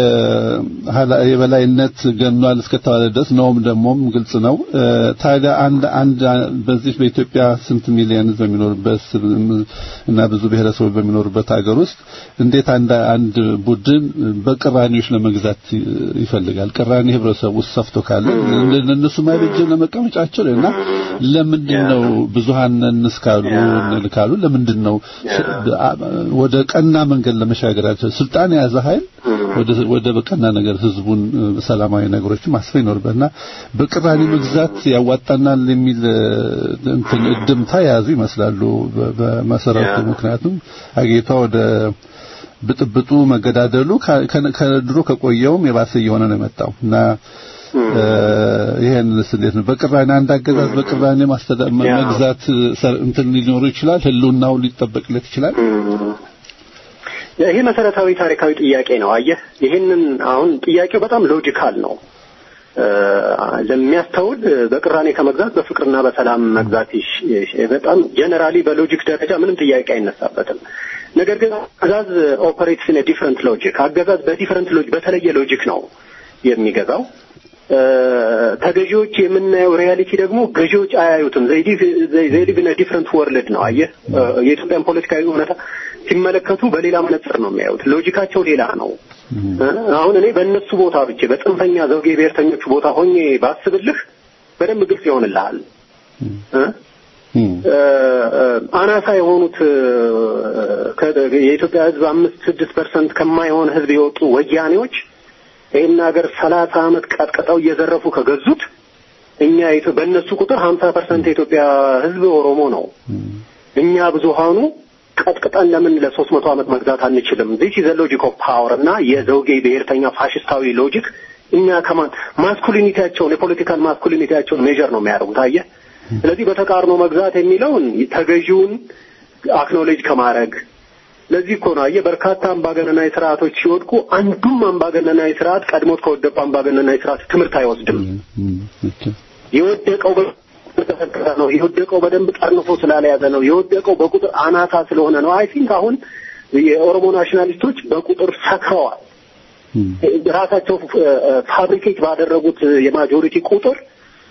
የበላይነት ገኗል እስከተባለ ድረስ ነውም ደግሞም ግልጽ ነው። ታዲያ አንድ አንድ በዚህ በኢትዮጵያ ስንት ሚሊዮን ህዝብ በሚኖርበት እና ብዙ ብሔረሰቦች በሚኖሩበት ሀገር ውስጥ እንዴት አንድ አንድ ቡድን በቅራኔዎች ለመግዛት ይፈልጋል? ቅራኔ ህብረተሰብ ውስጥ ሰፍቶ ካለ እነሱ ማይበጅ ለመቀመጫቸው እና ለምንድን ነው ብዙሃንን እስካሉ እንልካሉ? ለምንድን ነው ወደ ቀና መንገድ ለመሻገራቸው ስልጣን የያዘ ኃይል ወደ ወደ በቀና ነገር ህዝቡን እ፣ ሰላማዊ ነገሮችን ማስፈን ይኖርበትና በቅራኔ መግዛት ያዋጣናል የሚል እ፣ እንትን እድምታ የያዙ ይመስላሉ በ- በመሰረቱ ያ። ምክንያቱም አገሪቷ ወደ ብጥብጡ መገዳደሉ ከ- ከ- ከድሮ ከቆየውም የባሰ እየሆነ ነው የመጣው እና እ፣ ይሄንስ እንዴት ነው በቅራኔ አንድ አገዛዝ በቅራኔ ማስተዳ- ያ። መግዛት ሰ- እንትን ሊኖሩ ይችላል ህልውናው ሊጠበቅለት ይችላል ይሄ መሰረታዊ ታሪካዊ ጥያቄ ነው። አየህ ይህንን አሁን ጥያቄው በጣም ሎጂካል ነው። እ፣ ለሚያስተውል በቅራኔ ከመግዛት በፍቅርና በሰላም መግዛት ይሽ- ይሽ- በጣም ጀነራሊ በሎጂክ ደረጃ ምንም ጥያቄ አይነሳበትም። ነገር ግን አገዛዝ ኦፐሬትስ ኢን ዲፍረንት ሎጂክ አገዛዝ በዲፍረንት ሎጂክ በተለየ ሎጂክ ነው የሚገዛው። እ፣ ተገዢዎች የምናየው ሪያሊቲ ደግሞ ገዢዎች አያዩትም። ዘይ ሊቭ ኢን ዲፍረንት ወርልድ ነው። አየህ እ፣ የኢትዮጵያን ፖለቲካዊ እውነታ ሲመለከቱ በሌላ መነጽር ነው የሚያዩት። ሎጂካቸው ሌላ ነው። እ፣ አሁን እኔ በእነሱ ቦታ ብቻ በጽንፈኛ ዘውጌ ብሔርተኞቹ ቦታ ሆኜ ባስብልህ በደንብ ግልጽ ይሆንልሃል እ? እም፣ እ፣ እ፣ አናሳ የሆኑት እ፣ ከ- የኢትዮጵያ ሕዝብ አምስት ስድስት ፐርሰንት ከማይሆን ሕዝብ የወጡ ወያኔዎች ይህን ሀገር ሰላሳ ዓመት ቀጥቅጠው እየዘረፉ ከገዙት እኛ የኢትዮ- በእነሱ ቁጥር ሀምሳ ፐርሰንት የኢትዮጵያ ሕዝብ ኦሮሞ ነው። እኛ ብዙሃኑ ቀጥቅጠን ለምን ለሶስት መቶ ዓመት መግዛት አንችልም? ዚስ ኢዝ ሎጂክ ኦፍ ፓወር እና የዘውጌ ብሔርተኛ ፋሽስታዊ ሎጂክ እኛ ከማን ማስኩሊኒቲያቸውን የፖለቲካል ማስኩሊኒቲያቸውን ሜጀር ነው የሚያደርጉት። አየህ፣ ስለዚህ በተቃርኖ መግዛት የሚለውን ተገዢውን አክኖሌጅ ከማድረግ ለዚህ እኮ ነው አየህ፣ በርካታ አምባገነናዊ ስርዓቶች ሲወድቁ አንዱም አምባገነናዊ ስርዓት ቀድሞት ከወደቁ አምባገነናዊ ስርዓት ትምህርት አይወስድም። እም፣ ኦኬ። የወደቀው በተሰከረ ነው። የወደቀው በደንብ ጠርንፎ ስላለያዘ ነው። የወደቀው በቁጥር አናሳ ስለሆነ ነው። አይ ቲንክ አሁን የኦሮሞ ናሽናሊስቶች በቁጥር ሰክረዋል። እም፣ ራሳቸው ፋብሪኬት ባደረጉት የማጆሪቲ ቁጥር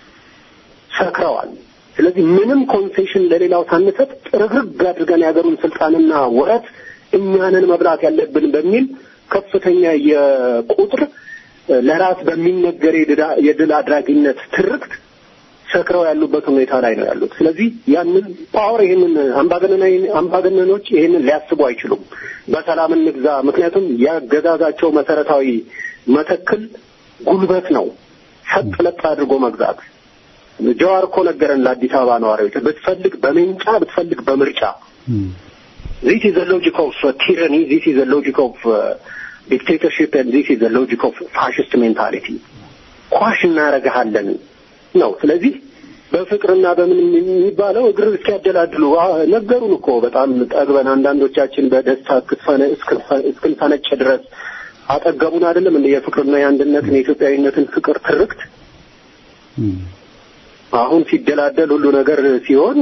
ሰክረዋል። ስለዚህ ምንም ኮንሴሽን ለሌላው ሳንሰጥ ጥርግርግ አድርገን የሀገሩን ስልጣንና ወረት እኛንን መብላት ያለብን በሚል ከፍተኛ የቁጥር ለራስ በሚነገር የድዳ- የድል አድራጊነት ትርክት ሰክረው ያሉበት ሁኔታ ላይ ነው ያሉት። ስለዚህ ያንን ፓወር ይህንን አምባገነናዊ አምባገነኖች ይህንን ሊያስቡ አይችሉም። በሰላም እንግዛ። ምክንያቱም ያገዛዛቸው መሰረታዊ መተክል ጉልበት ነው። ሰጥ ለጥ አድርጎ መግዛት። ጀዋር እኮ ነገረን ለአዲስ አበባ ነዋሪዎች፣ ብትፈልግ በሜንጫ ብትፈልግ በምርጫ እም፣ this is the logic of uh, tyranny, this is the logic of uh, dictatorship, and this is the logic of fascist mentality. ኳሽ እናረግሃለን ነው። ስለዚህ በፍቅርና በምን የሚባለው እግር እስኪያደላድሉ አ- ነገሩን እኮ በጣም ጠግበን አንዳንዶቻችን በደስታ እስክትፈነ- እስክንፈ- እስክንፈነጭ ድረስ አጠገቡን አይደለም እንደ የፍቅርና የአንድነትን የኢትዮጵያዊነትን ፍቅር ትርክት እም፣ አሁን ሲደላደል ሁሉ ነገር ሲሆን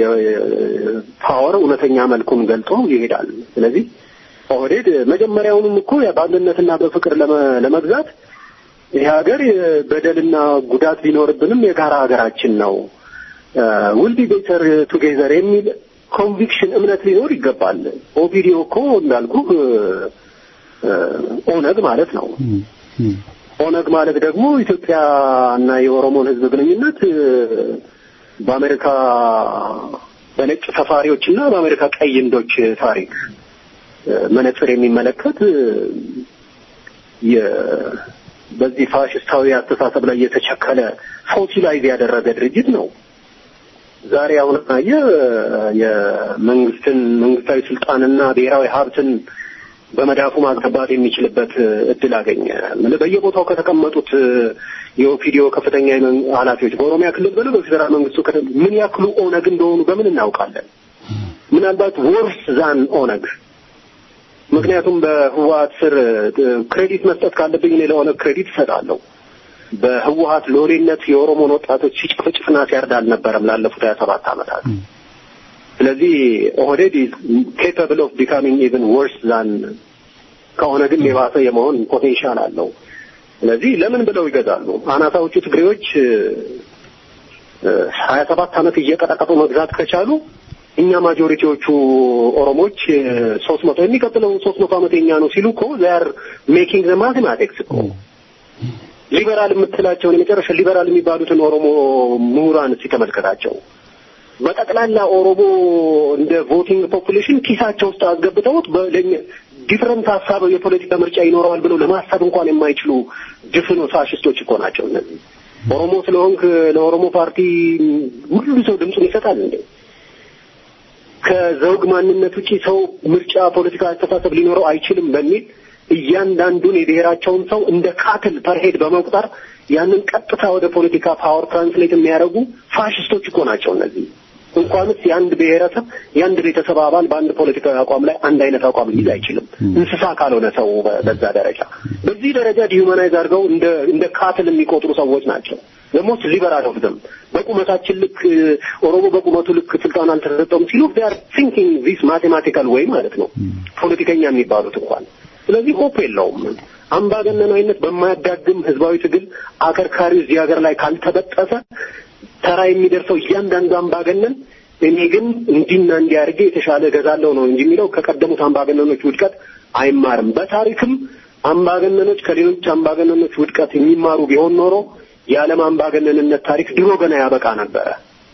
ፓወር እውነተኛ መልኩን ገልጦ ይሄዳል። ስለዚህ ኦህዴድ መጀመሪያውንም እኮ በአንድነትና በፍቅር ለመ- ለመግዛት ይህ ሀገር በደልና ጉዳት ቢኖርብንም የጋራ ሀገራችን ነው ውል ቢ ቤተር ቱጌዘር የሚል ኮንቪክሽን እምነት ሊኖር ይገባል። ኦፒዲዮ እኮ እንዳልኩ ኦነግ ማለት ነው። እም፣ እም፣ ኦነግ ማለት ደግሞ ኢትዮጵያ እና የኦሮሞን ሕዝብ ግንኙነት እ፣ በአሜሪካ በነጭ ሰፋሪዎች እና በአሜሪካ ቀይ ህንዶች ታሪክ እ፣ መነጽር የሚመለከት እ፣ የ- በዚህ ፋሽስታዊ አስተሳሰብ ላይ የተቸከለ ፎሲላይዝ ያደረገ ድርጅት ነው። ዛሬ አሁን አየህ የመንግስትን መንግስታዊ ስልጣንና ብሔራዊ ሀብትን በመዳፉ ማስገባት የሚችልበት እድል አገኘ። ምን በየቦታው ከተቀመጡት የኦፒዲዮ ከፍተኛ የመን- ኃላፊዎች በኦሮሚያ ክልል በለው በፌዴራል መንግስቱ ከተ- ምን ያክሉ ኦነግ እንደሆኑ በምን እናውቃለን? ምናልባት ወርስ ዛን ኦነግ። ምክንያቱም በህወሀት ስር ክሬዲት መስጠት ካለብኝ እኔ ለኦነግ ክሬዲት እሰጣለሁ። በህወሀት ሎሌነት የኦሮሞን ወጣቶች ሲጨፍጭፍና ሲያርድ አልነበረም ላለፉት ሀያ ሰባት ዓመታት። ስለዚህ ኦህዴድ ኢዝ ኬፓብል ኦፍ ቢካሚንግ ኢቨን ወርስ ዛን ከኦነግም የባሰ የመሆን ፖቴንሻል አለው። ስለዚህ ለምን ብለው ይገዛሉ? አናሳዎቹ ትግሬዎች ሀያ ሰባት ዓመት እየቀጠቀጡ መግዛት ከቻሉ እኛ ማጆሪቲዎቹ ኦሮሞች ሶስት መቶ የሚቀጥለው ሶስት መቶ ዓመት የኛ ነው ሲሉ እኮ ዚያር ሜኪንግ ዘ ማቴማቲክስ እኮ ሊበራል የምትላቸውን የመጨረሻ ሊበራል የሚባሉትን ኦሮሞ ምሁራን ሲተመልከታቸው በጠቅላላ ኦሮሞ እንደ ቮቲንግ ፖፑሌሽን ኪሳቸው ውስጥ አስገብተውት በለኛ ዲፍረንት ሀሳብ የፖለቲካ ምርጫ ይኖረዋል ብለው ለማሰብ እንኳን የማይችሉ ድፍን ፋሽስቶች እኮ ናቸው እነዚህ። ኦሮሞ ስለሆንክ ለኦሮሞ ፓርቲ ሁሉ ሰው ድምፁን ይሰጣል እንዴ? ከዘውግ ማንነት ውጪ ሰው ምርጫ ፖለቲካ አስተሳሰብ ሊኖረው አይችልም በሚል እያንዳንዱን የብሔራቸውን ሰው እንደ ካትል ፐርሄድ በመቁጠር ያንን ቀጥታ ወደ ፖለቲካ ፓወር ትራንስሌት የሚያደርጉ ፋሽስቶች እኮ ናቸው እነዚህ። እንኳንስ የአንድ ብሔረሰብ የአንድ ቤተሰብ አባል በአንድ ፖለቲካዊ አቋም ላይ አንድ አይነት አቋም ሊይዝ አይችልም፣ እንስሳ ካልሆነ ሰው በ- በዛ ደረጃ በዚህ ደረጃ ዲሁማናይዝ አድርገው እንደ እንደ ካትል የሚቆጥሩ ሰዎች ናቸው። ለሞስት ሊበራል ኦፍ ዘም በቁመታችን ልክ እ፣ ኦሮሞ በቁመቱ ልክ ስልጣን አልተሰጠውም ሲሉ they are thinking this mathematical way ማለት ነው ፖለቲከኛ የሚባሉት እንኳን ስለዚህ ሆፕ የለውም። አምባገነናዊነት በማያዳግም ህዝባዊ ትግል አከርካሪው እዚህ ሀገር ላይ ካልተበጠሰ ተራ የሚደርሰው እያንዳንዱ አምባገነን እኔ ግን እንዲና እንዲህ አድርጌ የተሻለ እገዛለሁ ነው እንጂ የሚለው ከቀደሙት አምባገነኖች ውድቀት አይማርም። በታሪክም አምባገነኖች ከሌሎች አምባገነኖች ውድቀት የሚማሩ ቢሆን ኖሮ የዓለም አምባገነንነት ታሪክ ድሮ ገና ያበቃ ነበረ።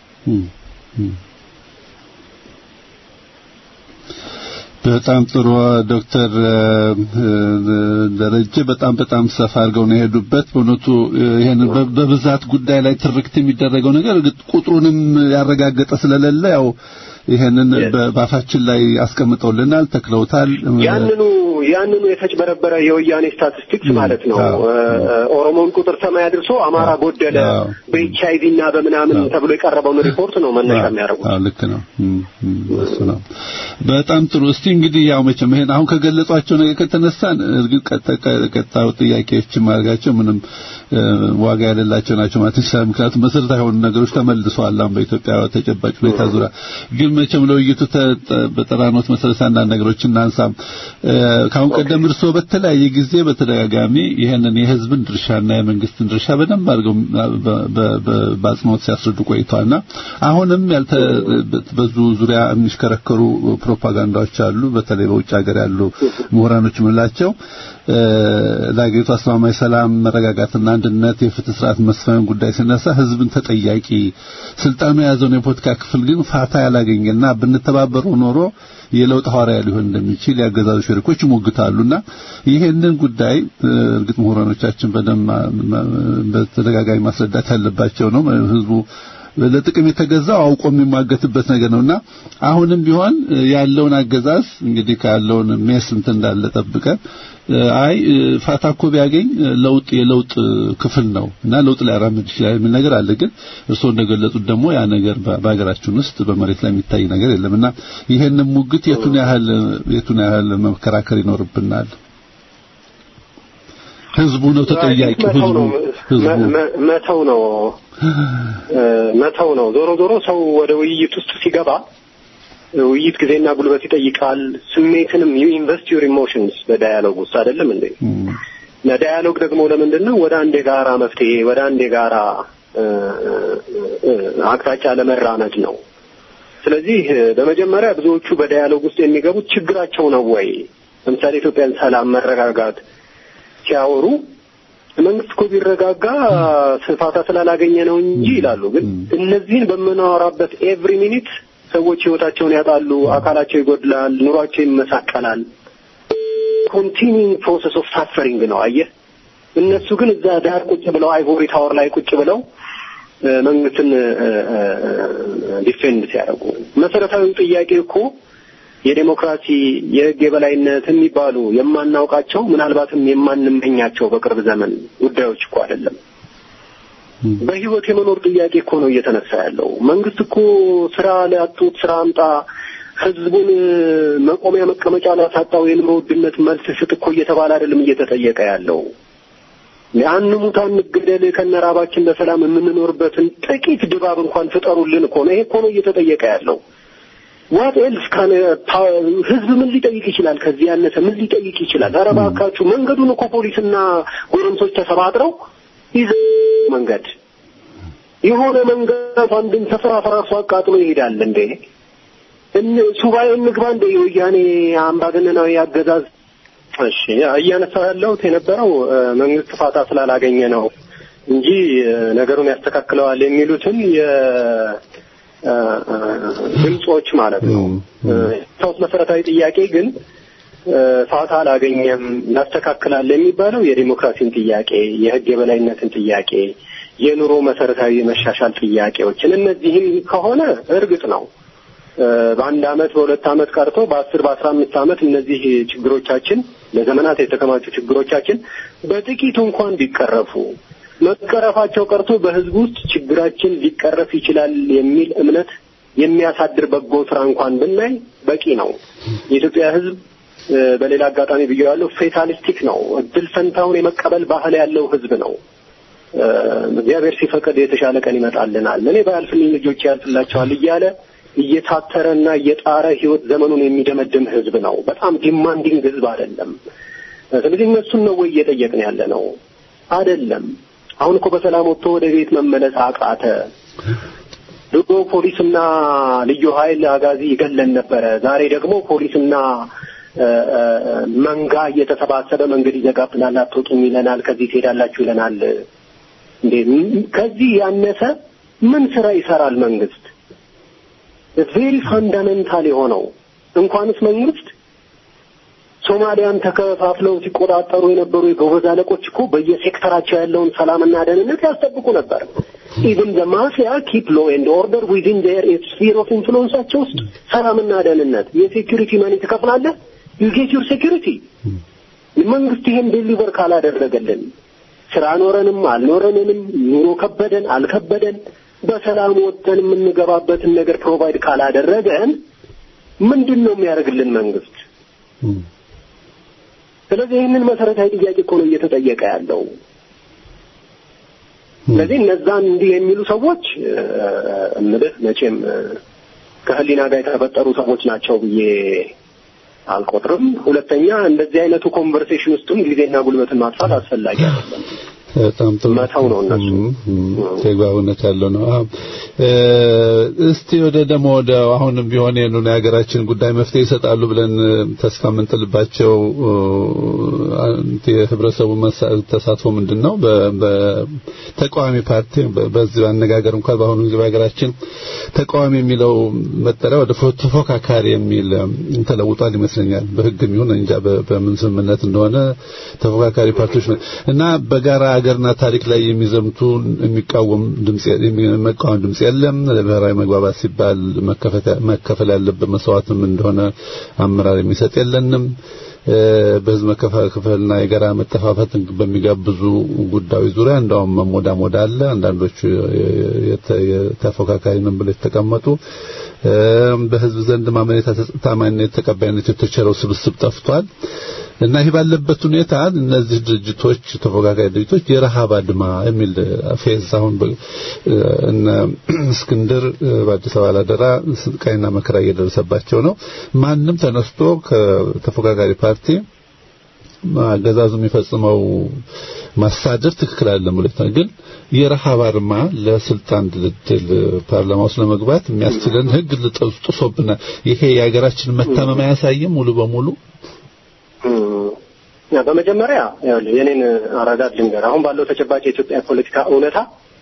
በጣም ጥሩ ዶክተር እ፣ ደረጀ በጣም በጣም ሰፋ አድርገው ነው የሄዱበት። በእውነቱ ይሄንን በ- በብዛት ጉዳይ ላይ ትርክት የሚደረገው ነገር እርግጥ ቁጥሩንም ያረጋገጠ ስለሌለ ያው ይሄንን በ- በአፋችን ላይ አስቀምጠውልናል፣ ተክለውታል። ያንኑ ያንኑ የተጭበረበረ የወያኔ ስታቲስቲክስ ማለት ነው። አዎ። እ፣ እ፣ ኦሮሞን ቁጥር ሰማይ አድርሶ አማራ ጎደለ አዎ። በኤች አይቪ እና በምናምን ተብሎ የቀረበውን ሪፖርት ነው መነሻ የሚያደርጉት። አዎ ልክ ነው። እም፣ እም፣ እሱ ነው። በጣም ጥሩ። እስቲ እንግዲህ ያው መቼም ይሄን አሁን ከገለጿቸው ነገር ከተነሳን እርግጥ ቀጣ- ቀ- ቀጣዩ ጥያቄዎች ማድረጋቸው ምንም እ፣ ዋጋ የሌላቸው ናቸው ማለት ይችላል። ምክንያቱም መሰረታዊ የሆኑ ነገሮች ተመልሰዋል አሁን በኢትዮጵያ ተጨባጭ ሁኔታ ዙሪያ። ግን መቼም ለውይይቱ ተ- ተ- በጠራኖት መሰረት አንዳንድ ነገሮች እናንሳም። እ፣ ከአሁን ቀደም እርስዎ በተለያየ ጊዜ በተደጋጋሚ ይሄንን የህዝብን ድርሻና የመንግስትን ድርሻ በደንብ አድርገው በ- በ- በ- በአጽንኦት ሲያስረዱ ቆይተዋልና አሁንም ያልተ በዙ ዙሪያ የሚሽከረከሩ ፕሮፓጋንዳዎች አሉ። በተለይ በውጭ ሀገር ያሉ ምሁራኖች የምንላቸው እ፣ ለሀገሪቱ አስተማማኝ ሰላም፣ መረጋጋትና አንድነት፣ የፍትህ ስርዓት መስፈን ጉዳይ ሲነሳ ህዝብን ተጠያቂ ስልጣኑ የያዘውን የፖለቲካ ክፍል ግን ፋታ ያላገኘና ብንተባበረው ኖሮ የለውጥ ሐዋርያ ሊሆን እንደሚችል ያገዛዙ ሸሪኮች ይሞግታሉና ይሄንን ጉዳይ እ፣ እርግጥ ምሁራኖቻችን በደንብ ማ- ማ- በተደጋጋሚ ማስረዳት ያለባቸው ነው። ህዝቡ ለጥቅም የተገዛው አውቆ የሚሟገትበት ነገር ነውና አሁንም ቢሆን እ፣ ያለውን አገዛዝ እንግዲህ ካለውን ሜስ እንትን እንዳለ ጠብቀን እ፣ አይ እ፣ ፋታ እኮ ቢያገኝ እ፣ ለውጥ የለውጥ ክፍል ነው እና ለውጥ ሊያራምድ ይችላል የሚል ነገር አለ። ግን እርስዎ እንደገለጹት ደግሞ ያ ነገር በ- በሀገራችን ውስጥ በመሬት ላይ የሚታይ ነገር የለምና ይሄንን ሙግት የቱን ያህል የቱን ያህል መከራከር ይኖርብናል? ህዝቡ ነው ተጠያቂ። መተው ህዝቡ ነው ህዝቡ መ- መ- መተው ነው እ፣ መተው ነው። ዞሮ ዞሮ ሰው ወደ ውይይት ውስጥ ሲገባ እ፣ ውይይት ጊዜና ጉልበት ይጠይቃል። ስሜትንም ዩ ኢንቨስት ዩር ኢሞሽንስ በዳያሎግ ውስጥ አይደለም እንዴ? እም፣ ለዳያሎግ ደግሞ ለምንድን ነው ወደ አንድ የጋራ መፍትሄ ወደ አንድ የጋራ እ፣ እ፣ አቅጣጫ ለመራመድ ነው። ስለዚህ እ፣ በመጀመሪያ ብዙዎቹ በዳያሎግ ውስጥ የሚገቡት ችግራቸው ነው ወይ? ለምሳሌ ኢትዮጵያን ሰላም፣ መረጋጋት ሲያወሩ መንግስት እኮ ቢረጋጋ ስፋታ ስላላገኘ ነው እንጂ ይላሉ። ግን እነዚህን በምናወራበት ኤቭሪ ሚኒት ሰዎች ህይወታቸውን ያጣሉ፣ አካላቸው ይጎድላል፣ ኑሯቸው ይመሳቀላል። ኮንቲኒንግ ፕሮሰስ ኦፍ ሳፈሪንግ ነው። አየህ፣ እነሱ ግን እዛ ዳር ቁጭ ብለው አይቮሪ ታወር ላይ ቁጭ ብለው እ፣ መንግስትን ዲፌንድ ሲያደርጉ መሰረታዊ ጥያቄ እኮ የዴሞክራሲ የህግ የበላይነት የሚባሉ የማናውቃቸው ምናልባትም የማንመኛቸው በቅርብ ዘመን ጉዳዮች እኮ አይደለም። በህይወት የመኖር ጥያቄ እኮ ነው እየተነሳ ያለው። መንግስት እኮ ስራ ሊያጡት ስራ አምጣ፣ ህዝቡን መቆሚያ መቀመጫ ላሳጣው የኑሮ ውድነት መልስ ስጥ እኮ እየተባለ አይደለም እየተጠየቀ ያለው። አንሙት አንገደል ከነራባችን በሰላም የምንኖርበትን ጥቂት ድባብ እንኳን ፍጠሩልን እኮ ነው። ይሄ እኮ ነው እየተጠየቀ ያለው። ዋት ኤልስ ካን ህዝብ ምን ሊጠይቅ ይችላል? ከዚህ ያነሰ ምን ሊጠይቅ ይችላል? ኧረ እባካችሁ መንገዱን እኮ ፖሊስና ጎረምሶች ተሰባጥረው ይዘ መንገድ የሆነ መንገድ አንድን ስፍራ ፈራርሶ አቃጥሎ ይሄዳል እንዴ? እን ሱባኤ እንግባ እንደ የወያኔ አምባገነናዊ አገዛዝ እሺ እያነሳው ያለሁት የነበረው እ፣ መንግስት ፋታ ስላላገኘ ነው እንጂ እ፣ ነገሩን ያስተካክለዋል የሚሉትን የ እ፣ እ፣ ድምጾች ማለት ነው። እ፣ ሰውስ መሰረታዊ ጥያቄ ግን ፋታ አላገኘም ያስተካክላል የሚባለው የዲሞክራሲን ጥያቄ፣ የህግ የበላይነትን ጥያቄ፣ የኑሮ መሰረታዊ መሻሻል ጥያቄዎችን እነዚህም ከሆነ እርግጥ ነው በአንድ አመት በሁለት አመት ቀርቶ በአስር በአስራ አምስት አመት እነዚህ ችግሮቻችን ለዘመናት የተከማቹ ችግሮቻችን በጥቂቱ እንኳን ቢቀረፉ መቀረፋቸው ቀርቶ በህዝብ ውስጥ ችግራችን ሊቀረፍ ይችላል የሚል እምነት የሚያሳድር በጎ ስራ እንኳን ብናይ በቂ ነው። የኢትዮጵያ ህዝብ በሌላ አጋጣሚ ብዬዋለሁ፣ ፌታሊስቲክ ነው። እድል ፈንታውን የመቀበል ባህል ያለው ህዝብ ነው። እግዚአብሔር ሲፈቅድ የተሻለ ቀን ይመጣልናል፣ እኔ ባያልፍልኝ ልጆች ያልፍላቸዋል እያለ እየታተረና እየጣረ ህይወት ዘመኑን የሚደመድም ህዝብ ነው። በጣም ዲማንዲንግ ህዝብ አይደለም። ስለዚህ እነሱን ነው ወይ እየጠየቅን ያለ ነው? አይደለም። አሁን እኮ በሰላም ወጥቶ ወደ ቤት መመለስ አቃተ። ድሮ ፖሊስና ልዩ ኃይል አጋዚ ይገለን ነበረ። ዛሬ ደግሞ ፖሊስና መንጋ እየተሰባሰበ መንገድ ይዘጋብናል፣ አትወጡም ይለናል፣ ከዚህ ትሄዳላችሁ ይለናል። እንዴ ከዚህ ያነሰ ምን ስራ ይሰራል መንግስት? ቬሪ ፋንዳሜንታል የሆነው እንኳንስ መንግስት ሶማሊያን ተከፋፍለው ሲቆጣጠሩ የነበሩ የጎበዝ አለቆች እኮ በየሴክተራቸው ያለውን ሰላምና ደህንነት ያስጠብቁ ነበር። ኢቭን ዘ ማፊያ ኪፕ ሎ ኤንድ ኦርደር ዊዝን ዴር ስፊር ኦፍ ኢንፍሉዌንሳቸው ውስጥ ሰላምና ደህንነት የሴኪሪቲ መኒ ትከፍላለህ፣ ዩ ጌት ዩር ሴኪሪቲ። መንግስት ይሄን ዴሊቨር ካላደረገልን ስራ ኖረንም አልኖረንንም ኑሮ ከበደን አልከበደን በሰላም ወጥተን የምንገባበትን ነገር ፕሮቫይድ ካላደረገን ምንድን ነው የሚያደርግልን መንግስት? ስለዚህ ይህንን መሰረታዊ ጥያቄ እኮ ነው እየተጠየቀ ያለው። ስለዚህ እነዛን እንዲህ የሚሉ ሰዎች እምልህ መቼም ከህሊና ጋር የተፈጠሩ ሰዎች ናቸው ብዬ አልቆጥርም። ሁለተኛ እንደዚህ አይነቱ ኮንቨርሴሽን ውስጥም ጊዜና ጉልበትን ማጥፋት አስፈላጊ አይደለም። በጣም ጥሩ መተው ነው እነሱ ተግባቡነት ያለው ነው። እስቲ ወደ ደግሞ ወደ አሁንም ቢሆን የኑን የሀገራችን ጉዳይ መፍትሄ ይሰጣሉ ብለን ተስፋ የምንጥልባቸው የህብረተሰቡ ተሳትፎ ምንድን ነው? በተቃዋሚ ፓርቲ በዚህ አነጋገር እንኳን በአሁኑ ጊዜ በሀገራችን ተቃዋሚ የሚለው መጠሪያ ወደ ተፎካካሪ የሚል ተለውጧል ይመስለኛል። በህግም ይሁን እንጃ በምን ስምምነት እንደሆነ ተፎካካሪ ፓርቲዎች እና በጋራ ሀገርና ታሪክ ላይ የሚዘምቱ የሚቃወም ድምጽ የሚቃወም ድምጽ የለም። ለብሔራዊ መግባባት ሲባል መከፈል ያለበት መስዋዕትም እንደሆነ አመራር የሚሰጥ የለንም። በህዝብ መከፋፈልና የጋራ መጠፋፋትን በሚጋብዙ ጉዳዮች ዙሪያ እንደውም መሞዳሞድ አለ። አንዳንዶቹ ተፎካካሪ ነን ብለው የተቀመጡ በህዝብ ዘንድ ማመኔታ ታማኝነት ተቀባይነት የተቸረው ስብስብ ጠፍቷል እና ይህ ባለበት ሁኔታ እነዚህ ድርጅቶች ተፎካካሪ ድርጅቶች የረሃብ አድማ የሚል ፌዝ አሁን እነ እስክንድር በአዲስ አበባ ላደራ ስቃይና መከራ እየደረሰባቸው ነው። ማንም ተነስቶ ከተፎካካሪ ፓርቲ አገዛዙ የሚፈጽመው ማሳደር ትክክል አይደለም ብሎ ግን የረሃብ አድማ ለስልጣን ድልድል ፓርላማ ውስጥ ለመግባት የሚያስችለን ህግ ጥሶብናል። ይሄ የሀገራችን መታመም አያሳይም ሙሉ በሙሉ በመጀመሪያ የኔን አረዳድ ልንገር። አሁን ባለው ተጨባጭ የኢትዮጵያ ፖለቲካ እውነታ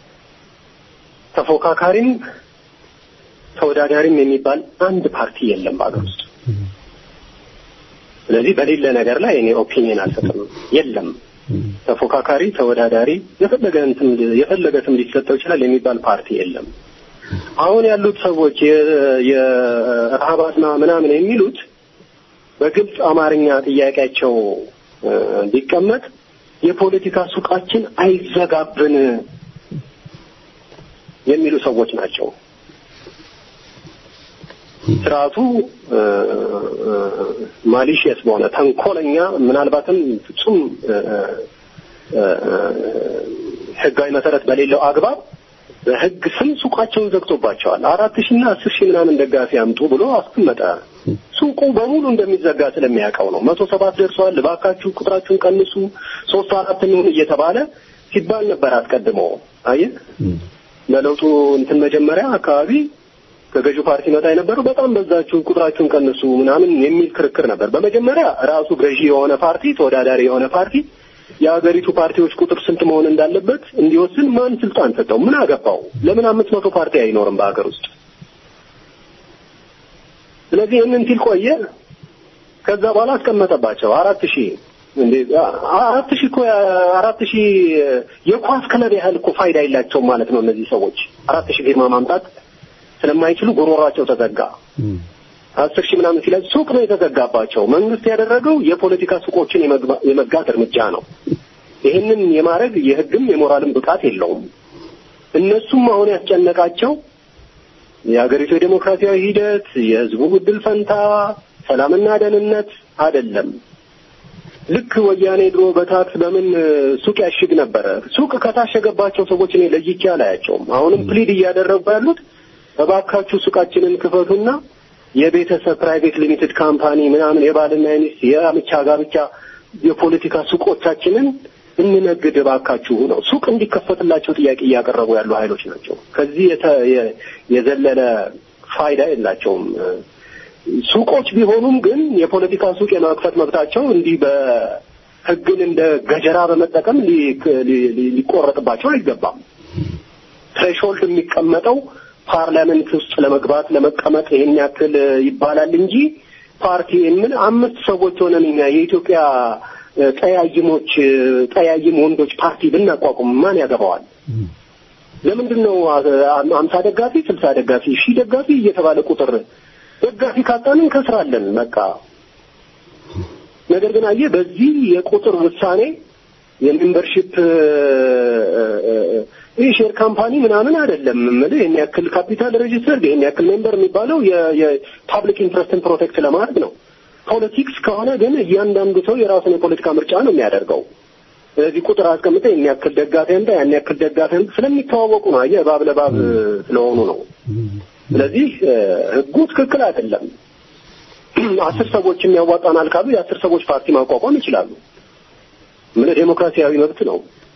ተፎካካሪም ተወዳዳሪም የሚባል አንድ ፓርቲ የለም በሀገር ውስጥ። ስለዚህ በሌለ ነገር ላይ እኔ ኦፒኒየን አልሰጥም። የለም ተፎካካሪ፣ ተወዳዳሪ የፈለገ እንትን የፈለገ ስም ሊሰጠው ይችላል የሚባል ፓርቲ የለም። አሁን ያሉት ሰዎች የረሃብ አድማ ምናምን የሚሉት በግልጽ አማርኛ ጥያቄያቸው ቢቀመጥ የፖለቲካ ሱቃችን አይዘጋብን የሚሉ ሰዎች ናቸው። ስርዓቱ ማሊሽየስ በሆነ ተንኮለኛ፣ ምናልባትም ፍጹም ህጋዊ መሰረት በሌለው አግባብ በህግ ስም ሱቃቸውን ዘግቶባቸዋል። አራት ሺና አስር ሺህ ምናምን ደጋፊ አምጡ ብሎ አስቀመጠ። ሱቁ በሙሉ እንደሚዘጋ ስለሚያውቀው ነው። መቶ ሰባት ደርሰዋል፣ እባካችሁ ቁጥራችሁን ቀንሱ፣ ሶስት አራት እንሁን እየተባለ ሲባል ነበር አስቀድሞ። አየህ ለለውጡ እንትን መጀመሪያ አካባቢ ከገዢው ፓርቲ መጣ የነበረው በጣም በዛችሁ፣ ቁጥራችሁን ቀንሱ ምናምን የሚል ክርክር ነበር። በመጀመሪያ ራሱ ገዢ የሆነ ፓርቲ ተወዳዳሪ የሆነ ፓርቲ የሀገሪቱ ፓርቲዎች ቁጥር ስንት መሆን እንዳለበት እንዲወስን ማን ስልጣን ሰጠው? ምን አገባው? ለምን አምስት መቶ ፓርቲ አይኖርም በሀገር ውስጥ? ስለዚህ ይህንን ሲል ቆየ። ከዛ በኋላ አስቀመጠባቸው አራት ሺህ እንዴ አራት ሺህ እኮ አራት ሺህ የኳስ ክለብ ያህል እኮ ፋይዳ የላቸውም ማለት ነው። እነዚህ ሰዎች አራት ሺህ ፊርማ ማምጣት ስለማይችሉ ጉሮሯቸው ተዘጋ። አስር ሺህ ምናምን ሲለኝ ሱቅ ነው የተዘጋባቸው። መንግስት ያደረገው የፖለቲካ ሱቆችን የመጋት እርምጃ ነው። ይህንን የማድረግ የህግም የሞራልም ብቃት የለውም። እነሱም አሁን ያስጨነቃቸው የሀገሪቱ የዴሞክራሲያዊ ሂደት፣ የህዝቡ ዕድል ፈንታ፣ ሰላምና ደህንነት አይደለም። ልክ ወያኔ ድሮ በታክስ በምን ሱቅ ያሽግ ነበረ። ሱቅ ከታሸገባቸው ሰዎች እኔ ለይቼ አላያቸውም። አሁንም ፕሊድ እያደረጉ ያሉት እባካችሁ ሱቃችንን ክፈቱና የቤተሰብ ፕራይቬት ሊሚትድ ካምፓኒ ምናምን የባልና የሚስት የአምቻ ጋብቻ የፖለቲካ ሱቆቻችንን እንነግድ እባካችሁ ነው። ሱቅ እንዲከፈትላቸው ጥያቄ እያቀረቡ ያሉ ኃይሎች ናቸው። ከዚህ የዘለለ ፋይዳ የላቸውም። ሱቆች ቢሆኑም ግን የፖለቲካ ሱቅ የመክፈት መብታቸው እንዲህ በህግን እንደ ገጀራ በመጠቀም ሊቆረጥባቸው አይገባም። ትሬሾልድ የሚቀመጠው ፓርላመንት ውስጥ ለመግባት ለመቀመጥ ይሄን ያክል ይባላል እንጂ ፓርቲ ምን አምስት ሰዎች ሆነን እኛ የኢትዮጵያ ጠያይሞች ጠያይም ወንዶች ፓርቲ ብናቋቁም ማን ያገባዋል? ለምንድን ነው አምሳ ደጋፊ ስልሳ ደጋፊ ሺህ ደጋፊ እየተባለ ቁጥር ደጋፊ ካጣን እንከስራለን። በቃ ነገር ግን አየህ በዚህ የቁጥር ውሳኔ የሜምበርሺፕ ይህ ሼር ካምፓኒ ምናምን አይደለም የምልህ ይህን ያክል ካፒታል ሬጂስተር ይህን ያክል ሜምበር የሚባለው የፓብሊክ ኢንትረስትን ፕሮቴክት ለማድረግ ነው። ፖለቲክስ ከሆነ ግን እያንዳንዱ ሰው የራሱን የፖለቲካ ምርጫ ነው የሚያደርገው። ስለዚህ ቁጥር አስቀምጠ ያን ያክል ደጋፊ አንተ ያን ያክል ደጋፊ አንተ ስለሚተዋወቁ ነው። አየህ እባብ ለእባብ ስለሆኑ ነው። ስለዚህ ህጉ ትክክል አይደለም። አስር ሰዎች የሚያዋጣናል ካሉ የአስር ሰዎች ፓርቲ ማቋቋም ይችላሉ። ምን ዴሞክራሲያዊ መብት ነው።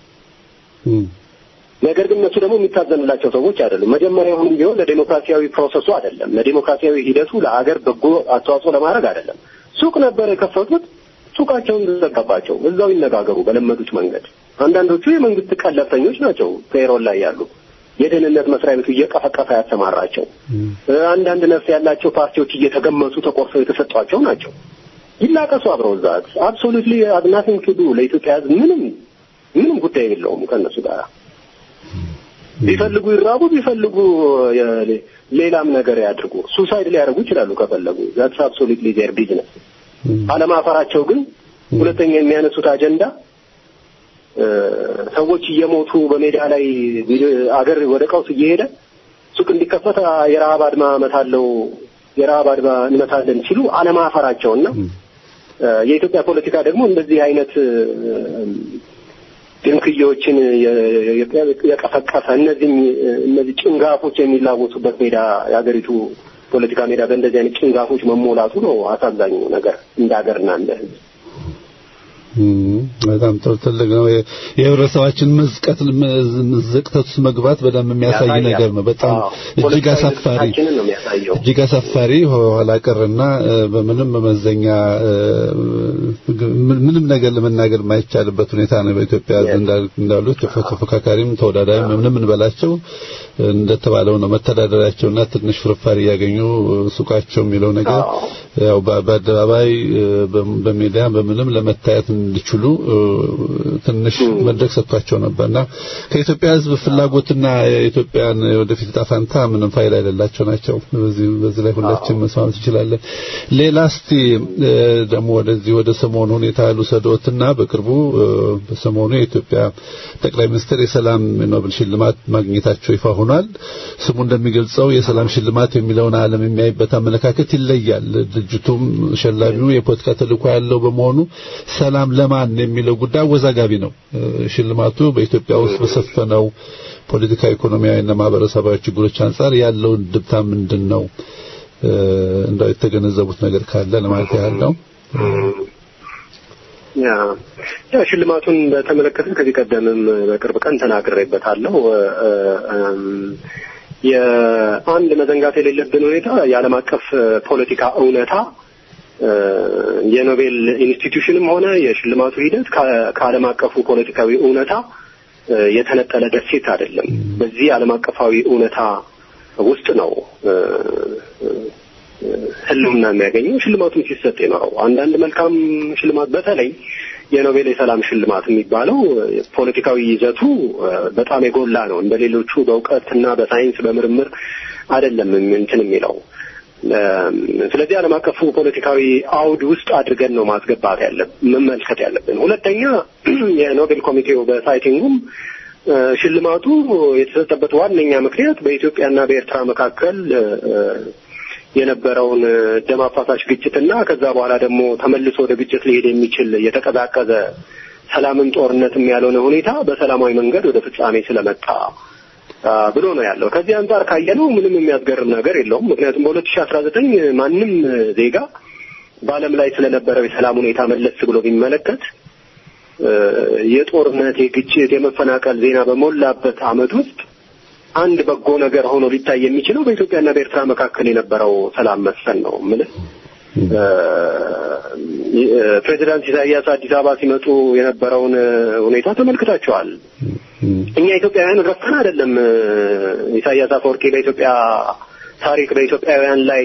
ነገር ግን እነሱ ደግሞ የሚታዘንላቸው ሰዎች አይደሉም። መጀመሪያውም ቢሆን ለዴሞክራሲያዊ ፕሮሰሱ አይደለም፣ ለዴሞክራሲያዊ ሂደቱ ለአገር በጎ አስተዋጽኦ ለማድረግ አይደለም። ሱቅ ነበር የከፈቱት። ሱቃቸውን ዘጋባቸው። እዛው ይነጋገሩ በለመዱት መንገድ። አንዳንዶቹ የመንግስት ቀለብተኞች ናቸው፣ ፔሮል ላይ ያሉ የደህንነት መስሪያ ቤቱ እየቀፈቀፈ ያሰማራቸው። አንዳንድ ነፍስ ያላቸው ፓርቲዎች እየተገመሱ ተቆርሰው የተሰጧቸው ናቸው። ይላቀሱ አብረው እዛ አብሶሉትሊ ናቲንግ ቱ ዱ ለኢትዮጵያ ሕዝብ ምንም ምንም ጉዳይ የለውም ከእነሱ ጋር ቢፈልጉ ይራቡ፣ ቢፈልጉ ሌላም ነገር ያድርጉ። ሱሳይድ ሊያደርጉ ይችላሉ ከፈለጉ። ዛትስ አብሶሉትሊ ዜር ቢዝነስ። አለማፈራቸው ግን ሁለተኛ የሚያነሱት አጀንዳ ሰዎች እየሞቱ በሜዳ ላይ አገር ወደ ቀውስ እየሄደ ሱቅ እንዲከፈት የረሃብ አድማ እመታለሁ የረሃብ አድማ እንመታለን ሲሉ አለማፈራቸውና የኢትዮጵያ ፖለቲካ ደግሞ እንደዚህ አይነት ድንክዬዎችን የቀፈቀፈ እነዚህ እነዚህ ጭንጋፎች የሚላወሱበት ሜዳ የሀገሪቱ ፖለቲካ ሜዳ በእንደዚህ አይነት ጭንጋፎች መሞላቱ ነው አሳዛኙ ነገር እንደ ሀገርና እንደ ሕዝብ። በጣም ጥሩ ትልቅ ነው። የህብረተሰባችን መዝቀት መዘቅተት ውስጥ መግባት በደንብ የሚያሳይ ነገር ነው። በጣም እጅግ አሳፋሪ እጅግ አሳፋሪ ኋላ ቀርና በምንም መመዘኛ ምንም ነገር ለመናገር የማይቻልበት ሁኔታ ነው። በኢትዮጵያ እንዳሉት ተፎካካሪም ተወዳዳሪም ምንም እንበላቸው እንደተባለው ነው። መተዳደሪያቸውና ትንሽ ፍርፋሪ እያገኙ ሱቃቸው የሚለው ነገር ያው በአደባባይ በሚዲያ በምንም ለመታየት እንዲችሉ ትንሽ መድረክ ሰጥቷቸው ነበርና ከኢትዮጵያ ሕዝብ ፍላጎትና የኢትዮጵያን ወደፊት ዕጣ ፈንታ ምንም ፋይዳ የሌላቸው ናቸው። በዚህ በዚህ ላይ ሁላችን መስማማት እንችላለን። ሌላ እስቲ ደግሞ ወደዚህ ወደ ሰሞኑ ሁኔታ ልውሰዶትና በቅርቡ በሰሞኑ የኢትዮጵያ ጠቅላይ ሚኒስትር የሰላም ኖቤል ሽልማት ማግኘታቸው ይፋ ሆኗል። ስሙ እንደሚገልጸው የሰላም ሽልማት የሚለውን ዓለም የሚያይበት አመለካከት ይለያል። ድርጅቱም ሸላሚው የፖለቲካ ተልዕኮ ያለው በመሆኑ ሰላም ለማን የሚለው ጉዳይ አወዛጋቢ ነው። ሽልማቱ በኢትዮጵያ ውስጥ በሰፈነው ፖለቲካዊ፣ ኢኮኖሚያዊና ማህበረሰባዊ ችግሮች አንጻር ያለውን ድብታ ምንድን ነው? እንዳው የተገነዘቡት ነገር ካለ ለማለት ያህል ነው። ያ ያ ሽልማቱን በተመለከተ ከዚህ ቀደምም በቅርብ ቀን ተናግሬበታለሁ። የአንድ መዘንጋት የሌለብን ሁኔታ የዓለም አቀፍ ፖለቲካ እውነታ የኖቤል ኢንስቲትዩሽንም ሆነ የሽልማቱ ሂደት ከዓለም አቀፉ ፖለቲካዊ እውነታ የተነጠለ ደሴት አይደለም። በዚህ ዓለም አቀፋዊ እውነታ ውስጥ ነው ህልውና የሚያገኘው ሽልማቱም ሲሰጥ የኖረው አንዳንድ መልካም ሽልማት በተለይ የኖቤል የሰላም ሽልማት የሚባለው ፖለቲካዊ ይዘቱ በጣም የጎላ ነው። እንደ ሌሎቹ በእውቀትና በሳይንስ በምርምር አይደለም እንትን የሚለው ስለዚህ ዓለም አቀፉ ፖለቲካዊ አውድ ውስጥ አድርገን ነው ማስገባት ያለብን መመልከት ያለብን። ሁለተኛ የኖቤል ኮሚቴው በሳይቲንጉም ሽልማቱ የተሰጠበት ዋነኛ ምክንያት በኢትዮጵያና በኤርትራ መካከል የነበረውን ደም አፋሳሽ ግጭትና ከዛ በኋላ ደግሞ ተመልሶ ወደ ግጭት ሊሄድ የሚችል የተቀዛቀዘ ሰላምን ጦርነትም ያልሆነ ሁኔታ በሰላማዊ መንገድ ወደ ፍጻሜ ስለመጣ ብሎ ነው ያለው። ከዚህ አንጻር ካየነው ምንም የሚያስገርም ነገር የለውም። ምክንያቱም በሁለት ሺህ አስራ ዘጠኝ ማንም ዜጋ በዓለም ላይ ስለነበረው የሰላም ሁኔታ መለስ ብሎ ቢመለከት የጦርነት፣ የግጭት፣ የመፈናቀል ዜና በሞላበት ዓመት ውስጥ አንድ በጎ ነገር ሆኖ ሊታይ የሚችለው በኢትዮጵያና በኤርትራ መካከል የነበረው ሰላም መስፈን ነው። ምልህ ፕሬዚዳንት ኢሳያስ አዲስ አበባ ሲመጡ የነበረውን ሁኔታ ተመልክታቸዋል። እኛ ኢትዮጵያውያን ረስተን አይደለም ኢሳያስ አፈወርቂ በኢትዮጵያ ታሪክ በኢትዮጵያውያን ላይ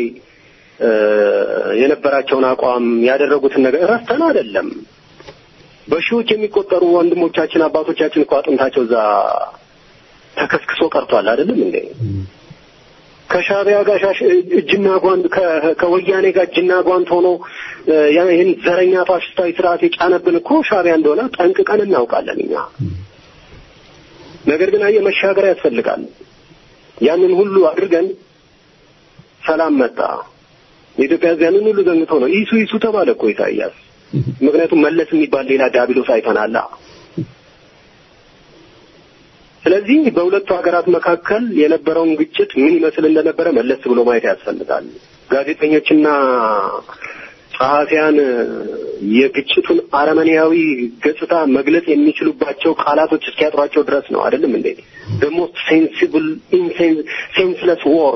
የነበራቸውን አቋም ያደረጉትን ነገር ረስተን አይደለም። በሺዎች የሚቆጠሩ ወንድሞቻችን አባቶቻችን እኮ አጥንታቸው እዛ ተከስክሶ ቀርቷል። አይደለም እንዴ? ከሻቢያ ጋር እጅና ጓንት ከወያኔ ጋር እጅና ጓንት ሆኖ ይህን ዘረኛ ፋሽስታዊ ስርዓት የጫነብን እኮ ሻቢያ እንደሆነ ጠንቅቀን እናውቃለን እኛ። ነገር ግን አየህ መሻገር ያስፈልጋል። ያንን ሁሉ አድርገን ሰላም መጣ። የኢትዮጵያ ሕዝብ ያንን ሁሉ ዘንግቶ ነው ኢሱ ኢሱ ተባለ እኮ ኢሳያስ። ምክንያቱም መለስ የሚባል ሌላ ዳቢሎስ አይተናላ። ስለዚህ በሁለቱ ሀገራት መካከል የነበረውን ግጭት ምን ይመስል እንደነበረ መለስ ብሎ ማየት ያስፈልጋል። ጋዜጠኞችና ጸሐፊያን የግጭቱን አረመኔያዊ ገጽታ መግለጽ የሚችሉባቸው ቃላቶች እስኪያጥሯቸው ድረስ ነው። አይደለም እንዴ? the most sensible ሴንስለስ ዎር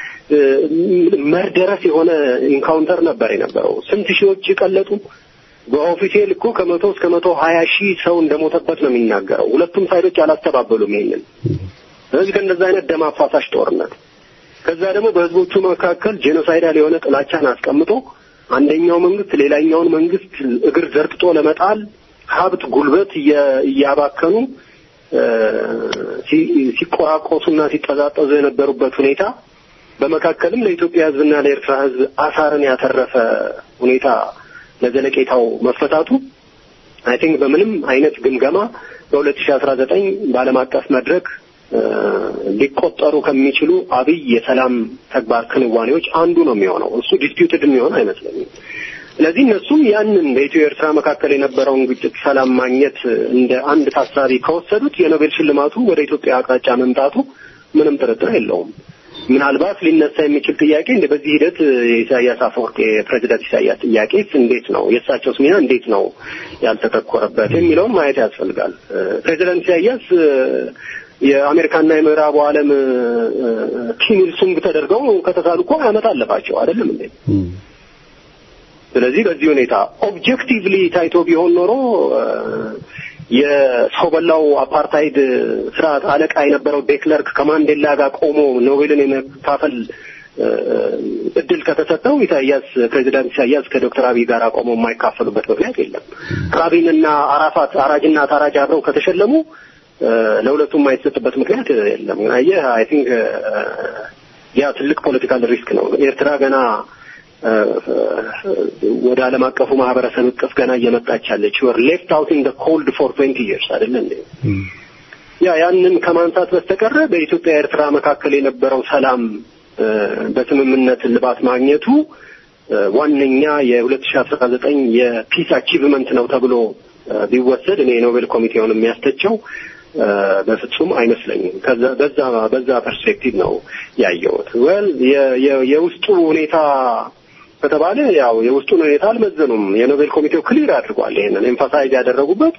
መርደረስ የሆነ ኢንካውንተር ነበር የነበረው። ስንት ሺዎች የቀለጡ በኦፊሴል እኮ ከመቶ እስከ መቶ ሀያ ሺህ ሰው እንደሞተበት ነው የሚናገረው። ሁለቱም ሳይዶች አላስተባበሉም ይሄንን። ስለዚህ ከእንደዛ አይነት ደም አፋሳሽ ጦርነት ከዛ ደግሞ በህዝቦቹ መካከል ጄኖሳይዳል የሆነ ጥላቻን አስቀምጦ አንደኛው መንግስት ሌላኛውን መንግስት እግር ዘርጥጦ ለመጣል ሀብት፣ ጉልበት እያባከኑ ሲቆራቆሱና ሲጠዛጠዙ የነበሩበት ሁኔታ በመካከልም ለኢትዮጵያ ህዝብና ለኤርትራ ህዝብ አሳርን ያተረፈ ሁኔታ ለዘለቄታው መፈታቱ አይ ቲንክ በምንም አይነት ግምገማ በሁለት ሺህ አስራ ዘጠኝ በዓለም አቀፍ መድረክ ሊቆጠሩ ከሚችሉ አብይ የሰላም ተግባር ክንዋኔዎች አንዱ ነው የሚሆነው። እሱ ዲስፒዩትድ የሚሆን አይመስለኝም። ስለዚህ እነሱም ያንን በኢትዮ ኤርትራ መካከል የነበረውን ግጭት ሰላም ማግኘት እንደ አንድ ታሳቢ ከወሰዱት የኖቤል ሽልማቱ ወደ ኢትዮጵያ አቅጣጫ መምጣቱ ምንም ጥርጥር የለውም። ምናልባት ሊነሳ የሚችል ጥያቄ እንደ በዚህ ሂደት የኢሳያስ አፈወርቅ የፕሬዚዳንት ኢሳያስ ጥያቄስ እንዴት ነው የእሳቸውስ ሚና እንዴት ነው ያልተተኮረበት የሚለውን ማየት ያስፈልጋል። ፕሬዚዳንት ኢሳያስ የአሜሪካና የምዕራቡ ዓለም ኪም ኢል ሱንግ ተደርገው ከተሳሉ እኮ ዓመት አለፋቸው አይደለም እንዴ? ስለዚህ በዚህ ሁኔታ ኦብጀክቲቭሊ ታይቶ ቢሆን ኖሮ የሰው በላው አፓርታይድ ስርዓት አለቃ የነበረው ዴክለርክ ከማንዴላ ጋር ቆሞ ኖቤልን የመካፈል እድል ከተሰጠው ኢሳያስ ፕሬዚዳንት ኢሳያስ ከዶክተር አብይ ጋር ቆመው የማይካፈሉበት ምክንያት የለም። ራቢንና አራፋት አራጅና ታራጅ አብረው ከተሸለሙ ለሁለቱም የማይሰጥበት ምክንያት የለም። አየህ አይ ቲንክ ያ ትልቅ ፖለቲካል ሪስክ ነው። ኤርትራ ገና ወደ ዓለም አቀፉ ማህበረሰብ እቅፍ ገና እየመጣች ያለች ወር ሌፍት አውት ኢን ኮልድ ፎር ትዌንቲ ይርስ አይደለ እንዴ? ያ ያንን ከማንሳት በስተቀረ በኢትዮጵያ ኤርትራ መካከል የነበረው ሰላም በስምምነት እልባት ማግኘቱ ዋነኛ የሁለት ሺህ አስራ ዘጠኝ የፒስ አቺቭመንት ነው ተብሎ ቢወሰድ እኔ የኖቤል ኮሚቴውን የሚያስተቸው በፍጹም አይመስለኝም። ከዛ በዛ በዛ ፐርስፔክቲቭ ነው ያየሁት። ወል የውስጡ ሁኔታ ከተባለ ያው የውስጡን ሁኔታ አልመዘኑም። የኖቤል ኮሚቴው ክሊር አድርጓል። ይሄንን ኤምፋሳይዝ ያደረጉበት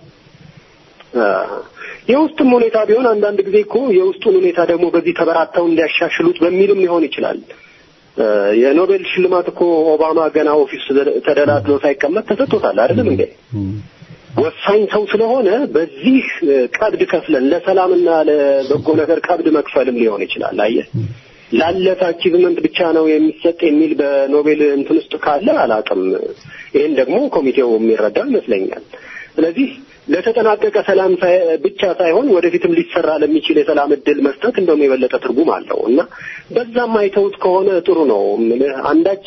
የውስጥም ሁኔታ ቢሆን አንዳንድ ጊዜ እኮ የውስጡን ሁኔታ ደግሞ በዚህ ተበራተው እንዲያሻሽሉት በሚልም ሊሆን ይችላል። የኖቤል ሽልማት እኮ ኦባማ ገና ኦፊስ ተደላድሎ ሳይቀመጥ ተሰጥቶታል አይደለም እንዴ? ወሳኝ ሰው ስለሆነ በዚህ ቀብድ ከፍለን ለሰላምና ለበጎ ነገር ቀብድ መክፈልም ሊሆን ይችላል። አየህ ላለፈ አቺቭመንት ብቻ ነው የሚሰጥ የሚል በኖቤል እንትን ውስጥ ካለ አላውቅም። ይህን ደግሞ ኮሚቴው የሚረዳው ይመስለኛል። ስለዚህ ለተጠናቀቀ ሰላም ብቻ ሳይሆን ወደፊትም ሊሰራ ለሚችል የሰላም እድል መስጠት እንደውም የበለጠ ትርጉም አለው እና በዛም አይተውት ከሆነ ጥሩ ነው። አንዳች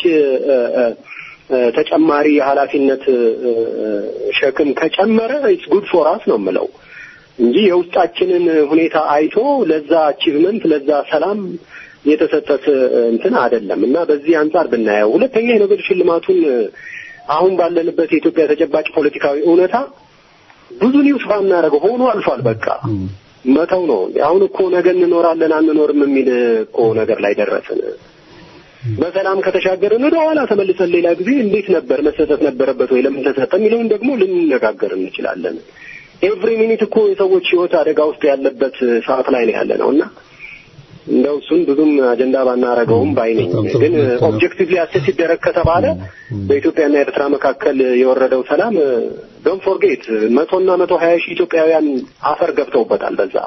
ተጨማሪ የኃላፊነት ሸክም ከጨመረ ኢትስ ጉድ ፎር አስ ነው የምለው እንጂ የውስጣችንን ሁኔታ አይቶ ለዛ አቺቭመንት ለዛ ሰላም የተሰጠት እንትን አይደለም እና በዚህ አንጻር ብናየው፣ ሁለተኛ የኖቤል ሽልማቱን አሁን ባለንበት የኢትዮጵያ ተጨባጭ ፖለቲካዊ እውነታ ብዙ ኒውስ ባናደርገው ሆኖ አልፏል። በቃ መተው ነው። አሁን እኮ ነገ እንኖራለን አንኖርም የሚል እኮ ነገር ላይ ደረስን። በሰላም ከተሻገርን ወደ ኋላ ተመልሰን ሌላ ጊዜ እንዴት ነበር መሰጠት ነበረበት ወይ ለምን ተሰጠ የሚለውን ደግሞ ልንነጋገር እንችላለን። ኤቭሪ ሚኒት እኮ የሰዎች ሕይወት አደጋ ውስጥ ያለበት ሰዓት ላይ ነው ያለ ነው እና እንደው እሱን ብዙም አጀንዳ ባናረገውም ባይነኝ ግን ኦብጀክቲቭሊ አሴስ ሲደረግ ከተባለ በኢትዮጵያና ኤርትራ መካከል የወረደው ሰላም ዶንት ፎርጌት መቶና መቶ ሀያ ሺህ ኢትዮጵያውያን አፈር ገብተውበታል በዛ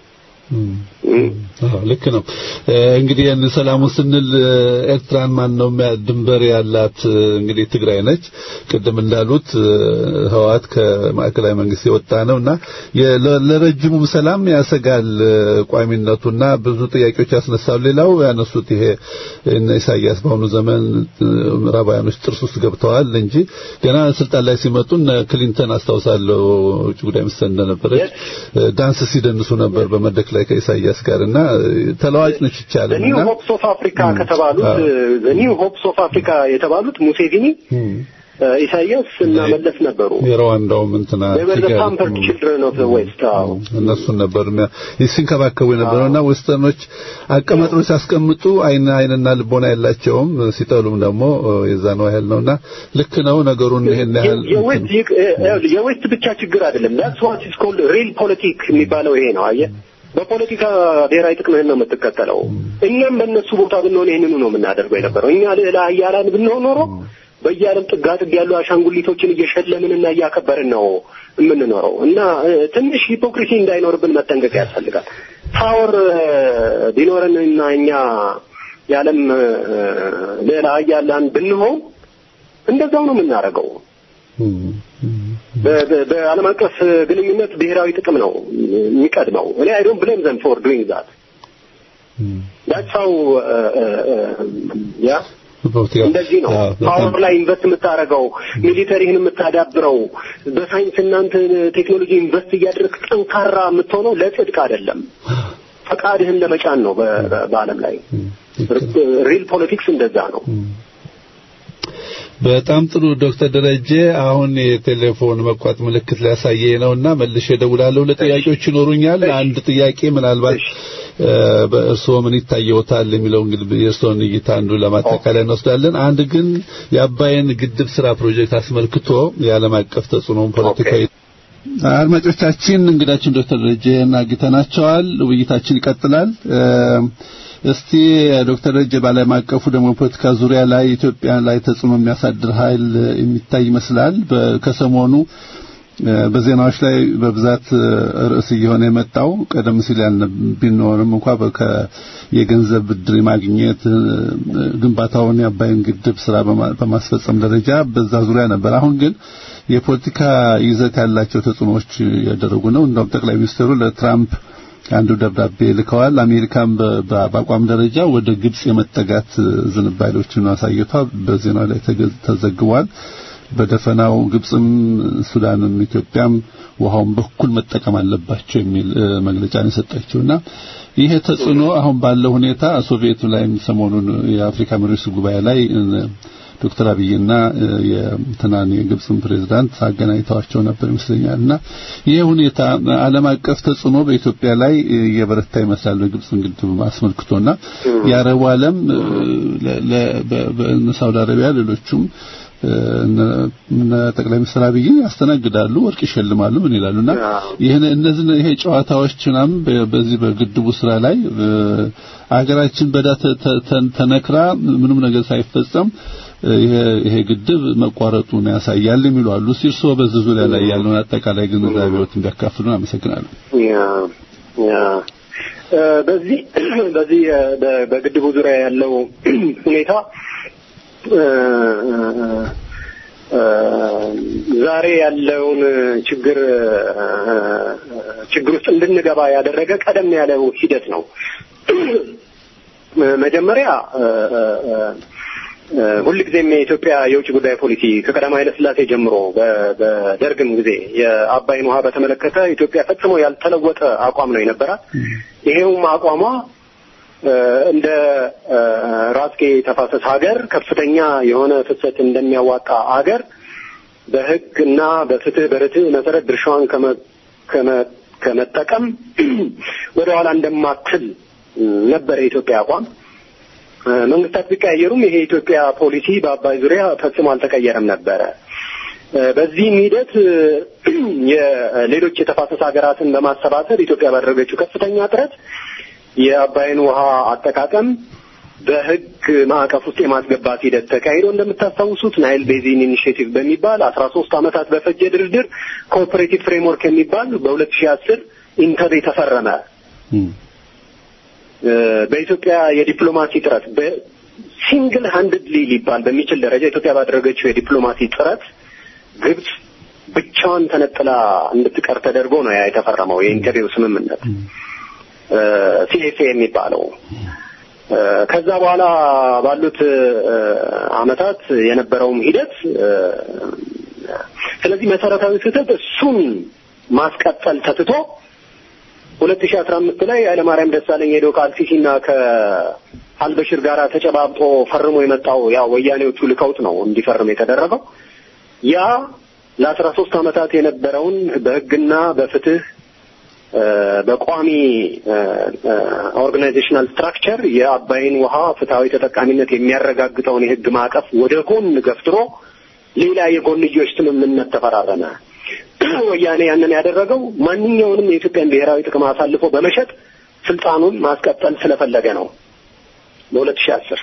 ልክ ነው። እንግዲህ ያን ሰላሙ ስንል ኤርትራን ማን ነው ድንበር ያላት? እንግዲህ ትግራይ ነች። ቅድም እንዳሉት ህወሓት ከማዕከላዊ መንግስት የወጣ ነውና ለረጅሙም ሰላም ያሰጋል ቋሚነቱና ብዙ ጥያቄዎች ያስነሳሉ። ሌላው ያነሱት ይሄ እነ ኢሳያስ በአሁኑ ዘመን ምዕራባውያኖች ጥርስ ውስጥ ገብተዋል እንጂ ገና ስልጣን ላይ ሲመጡ እነ ክሊንተን አስታውሳለሁ ውጭ ጉዳይ ሚኒስትር እንደነበረች ዳንስ ሲደንሱ ነበር በመድረክ ላይ ከኢሳያስ ጋር እና ተለዋጭ ነች ይቻላል ኒው ሆፕስ ኦፍ አፍሪካ ከተባሉት ኒው ሆፕስ ኦፍ አፍሪካ የተባሉት ሙሴቪኒ ኢሳያስ እና መለስ ነበሩ። የሩዋንዳውም እንትና ፓምፐርድ ችልድረን ኦፍ ዘ ዌስት እነሱን ነበር ሲንከባከቡ የነበረውና ዌስተርኖች አቀማጥሮ ሲያስቀምጡ አይን አይንና ልቦና የላቸውም፣ ሲጠሉም ደግሞ የዛ ነው ያህል ነውና ልክ ነው ነገሩን ይሄን ያህል የዌስት ብቻ ችግር አይደለም። ዳትስ ዋት ኢዝ ኮልድ ሪል ፖለቲክ የሚባለው ይሄ ነው። አየህ በፖለቲካ ብሔራዊ ጥቅምህን ነው የምትከተለው። እኛም በእነሱ ቦታ ብንሆን ይህንኑ ነው የምናደርገው የነበረው። እኛ ልዕለ ኃያላን ብንሆን ኖሮ በየዓለም ጥጋ ጥግ ያሉ አሻንጉሊቶችን እየሸለምንና እያከበርን ነው የምንኖረው እና ትንሽ ሂፖክሪሲ እንዳይኖርብን መጠንቀቅ ያስፈልጋል። ፓወር ቢኖረንና እኛ የዓለም ልዕለ ኃያላን ብንሆን እንደዛው ነው የምናደርገው። በዓለም አቀፍ ግንኙነት ብሔራዊ ጥቅም ነው የሚቀድመው። እኔ አይ ዶንት ብሌም ዘም ፎር ዱይንግ ዛት ዳትስ ሃው ያ እንደዚህ ነው ፓወር ላይ ኢንቨስት የምታደርገው ሚሊተሪህን የምታዳብረው በሳይንስ እናንተ ቴክኖሎጂ ኢንቨስት እያደረግ ጠንካራ የምትሆነው ለጽድቅ አይደለም፣ ፈቃድህን ለመጫን ነው። በዓለም ላይ ሪል ፖለቲክስ እንደዛ ነው። በጣም ጥሩ ዶክተር ደረጀ አሁን የቴሌፎን መቋጥ ምልክት ሊያሳየኝ ነውና መልሼ እደውላለሁ። ለጥያቄዎች ይኖሩኛል። አንድ ጥያቄ ምናልባት በእርስዎ ምን ይታየዎታል የሚለው እንግዲህ የእርስዎን እይታ አንዱ ለማጠቃለያ እንወስዳለን። አንድ ግን የአባይን ግድብ ስራ ፕሮጀክት አስመልክቶ የዓለም አቀፍ ተጽዕኖውን ፖለቲካዊ አድማጮቻችን እንግዳችን ዶክተር ደረጀ አግኝተናቸዋል። ውይይታችን ይቀጥላል። እስቲ ዶክተር ደረጀ በዓለም አቀፉ ደግሞ ፖለቲካ ዙሪያ ላይ ኢትዮጵያ ላይ ተጽዕኖ የሚያሳድር ኃይል የሚታይ ይመስላል። ከሰሞኑ በዜናዎች ላይ በብዛት ርዕስ እየሆነ የመጣው ቀደም ሲል ቢኖርም እንኳ የገንዘብ ብድር ማግኘት ግንባታውን የአባይን ግድብ ስራ በማስፈጸም ደረጃ በዛ ዙሪያ ነበር። አሁን ግን የፖለቲካ ይዘት ያላቸው ተጽዕኖዎች ያደረጉ ነው። እንደውም ጠቅላይ ሚኒስትሩ ለትራምፕ አንዱ ደብዳቤ ልከዋል። አሜሪካም በአቋም ደረጃ ወደ ግብጽ የመጠጋት ዝንባሌዎችን አሳይቷ በዜናው ላይ ተዘግቧል። በደፈናው ግብጽም ሱዳንም ኢትዮጵያም ውሃውን በኩል መጠቀም አለባቸው የሚል መግለጫ ነው የሰጠችውና ይሄ ተጽዕኖ አሁን ባለው ሁኔታ ሶቪየቱ ላይ ሰሞኑን የአፍሪካ መሪዎች ጉባኤ ላይ ዶክተር አብይና የትናን የግብጽን ፕሬዝዳንት አገናኝተዋቸው ነበር ይመስለኛል እና ይሄ ሁኔታ ዓለም አቀፍ ተጽዕኖ በኢትዮጵያ ላይ የበረታ ይመስላል። በግብጽን ግድብ አስመልክቶና የአረቡ ዓለም በሳውዲ አረቢያ ሌሎቹም እነ ጠቅላይ ሚኒስትር አብይ ያስተናግዳሉ፣ ወርቅ ይሸልማሉ፣ ምን ይላሉና ይሄን እነዚህ ይሄ ጨዋታዎች ምናምን በዚህ በግድቡ ስራ ላይ አገራችን በዳ ተነክራ ምንም ነገር ሳይፈጸም ይሄ ግድብ መቋረጡን ያሳያል የሚሉ አሉ። ሲርሶ በዚህ ዙሪያ ላይ ያለውን አጠቃላይ ግንዛቤዎት እንዲያካፍሉን አመሰግናለሁ። ያ ያ በዚህ በዚህ በግድቡ ዙሪያ ያለው ሁኔታ ዛሬ ያለውን ችግር ችግር ውስጥ እንድንገባ ያደረገ ቀደም ያለው ሂደት ነው። መጀመሪያ ሁልጊዜም የኢትዮጵያ የውጭ ጉዳይ ፖሊሲ ከቀዳማዊ ኃይለ ሥላሴ ጀምሮ በደርግም ጊዜ የአባይን ውሃ በተመለከተ ኢትዮጵያ ፈጽሞ ያልተለወጠ አቋም ነው የነበራት። ይሄውም አቋሟ እንደ ራስጌ ተፋሰስ ሀገር ከፍተኛ የሆነ ፍሰት እንደሚያዋጣ ሀገር በሕግ እና በፍትህ በርትዕ መሰረት ድርሻዋን ከመጠቀም ወደ ኋላ እንደማትል ነበር የኢትዮጵያ አቋም። መንግስታት ቢቀያየሩም ይሄ የኢትዮጵያ ፖሊሲ በአባይ ዙሪያ ፈጽሞ አልተቀየረም ነበረ። በዚህም ሂደት የሌሎች የተፋሰስ ሀገራትን በማሰባሰብ ኢትዮጵያ ባደረገችው ከፍተኛ ጥረት የአባይን ውሃ አጠቃቀም በህግ ማዕቀፍ ውስጥ የማስገባት ሂደት ተካሂዶ እንደምታስታውሱት ናይል ቤዚን ኢኒሽቲቭ በሚባል አስራ ሶስት ዓመታት በፈጀ ድርድር ኮኦፐሬቲቭ ፍሬምወርክ የሚባል በሁለት ሺህ አስር ኢንተር የተፈረመ በኢትዮጵያ የዲፕሎማሲ ጥረት በሲንግል ሃንድድሊ ሊባል በሚችል ደረጃ ኢትዮጵያ ባደረገችው የዲፕሎማሲ ጥረት ግብጽ ብቻዋን ተነጥላ እንድትቀር ተደርጎ ነው ያ የተፈረመው የኢንተርቪው ስምምነት ሲኤፍኤ የሚባለው። ከዛ በኋላ ባሉት አመታት የነበረውም ሂደት ስለዚህ መሰረታዊ ስህተት እሱን ማስቀጠል ተትቶ ሁለት ሺህ አስራ አምስት ላይ ኃይለማርያም ደሳለኝ ሄዶ ከአልሲሲና ከአልበሽር ጋር ተጨባብጦ ፈርሞ የመጣው ያው ወያኔዎቹ ልከውት ነው እንዲፈርም የተደረገው። ያ ለአስራ ሶስት አመታት የነበረውን በህግና በፍትህ በቋሚ ኦርጋናይዜሽናል ስትራክቸር የአባይን ውሃ ፍትሐዊ ተጠቃሚነት የሚያረጋግጠውን የህግ ማዕቀፍ ወደ ጎን ገፍትሮ ሌላ የጎንዮሽ ስምምነት ተፈራረመ። ወያኔ ያንን ያደረገው ማንኛውንም የኢትዮጵያን ብሔራዊ ጥቅም አሳልፎ በመሸጥ ስልጣኑን ማስቀጠል ስለፈለገ ነው። በሁለት ሺህ አስር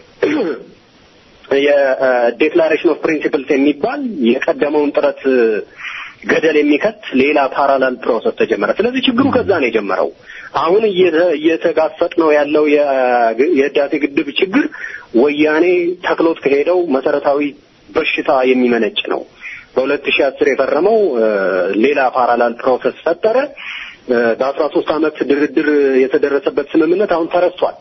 የዴክላሬሽን ኦፍ ፕሪንሲፕልስ የሚባል የቀደመውን ጥረት ገደል የሚከት ሌላ ፓራላል ፕሮሰስ ተጀመረ። ስለዚህ ችግሩ ከዛ ነው የጀመረው። አሁን እየተጋፈጥ ነው ያለው የህዳሴ ግድብ ችግር ወያኔ ተክሎት ከሄደው መሰረታዊ በሽታ የሚመነጭ ነው። በሁለት ሺህ አስር የፈረመው ሌላ ፓራላል ፕሮሰስ ፈጠረ። በአስራ ሶስት አመት ድርድር የተደረሰበት ስምምነት አሁን ተረስቷል።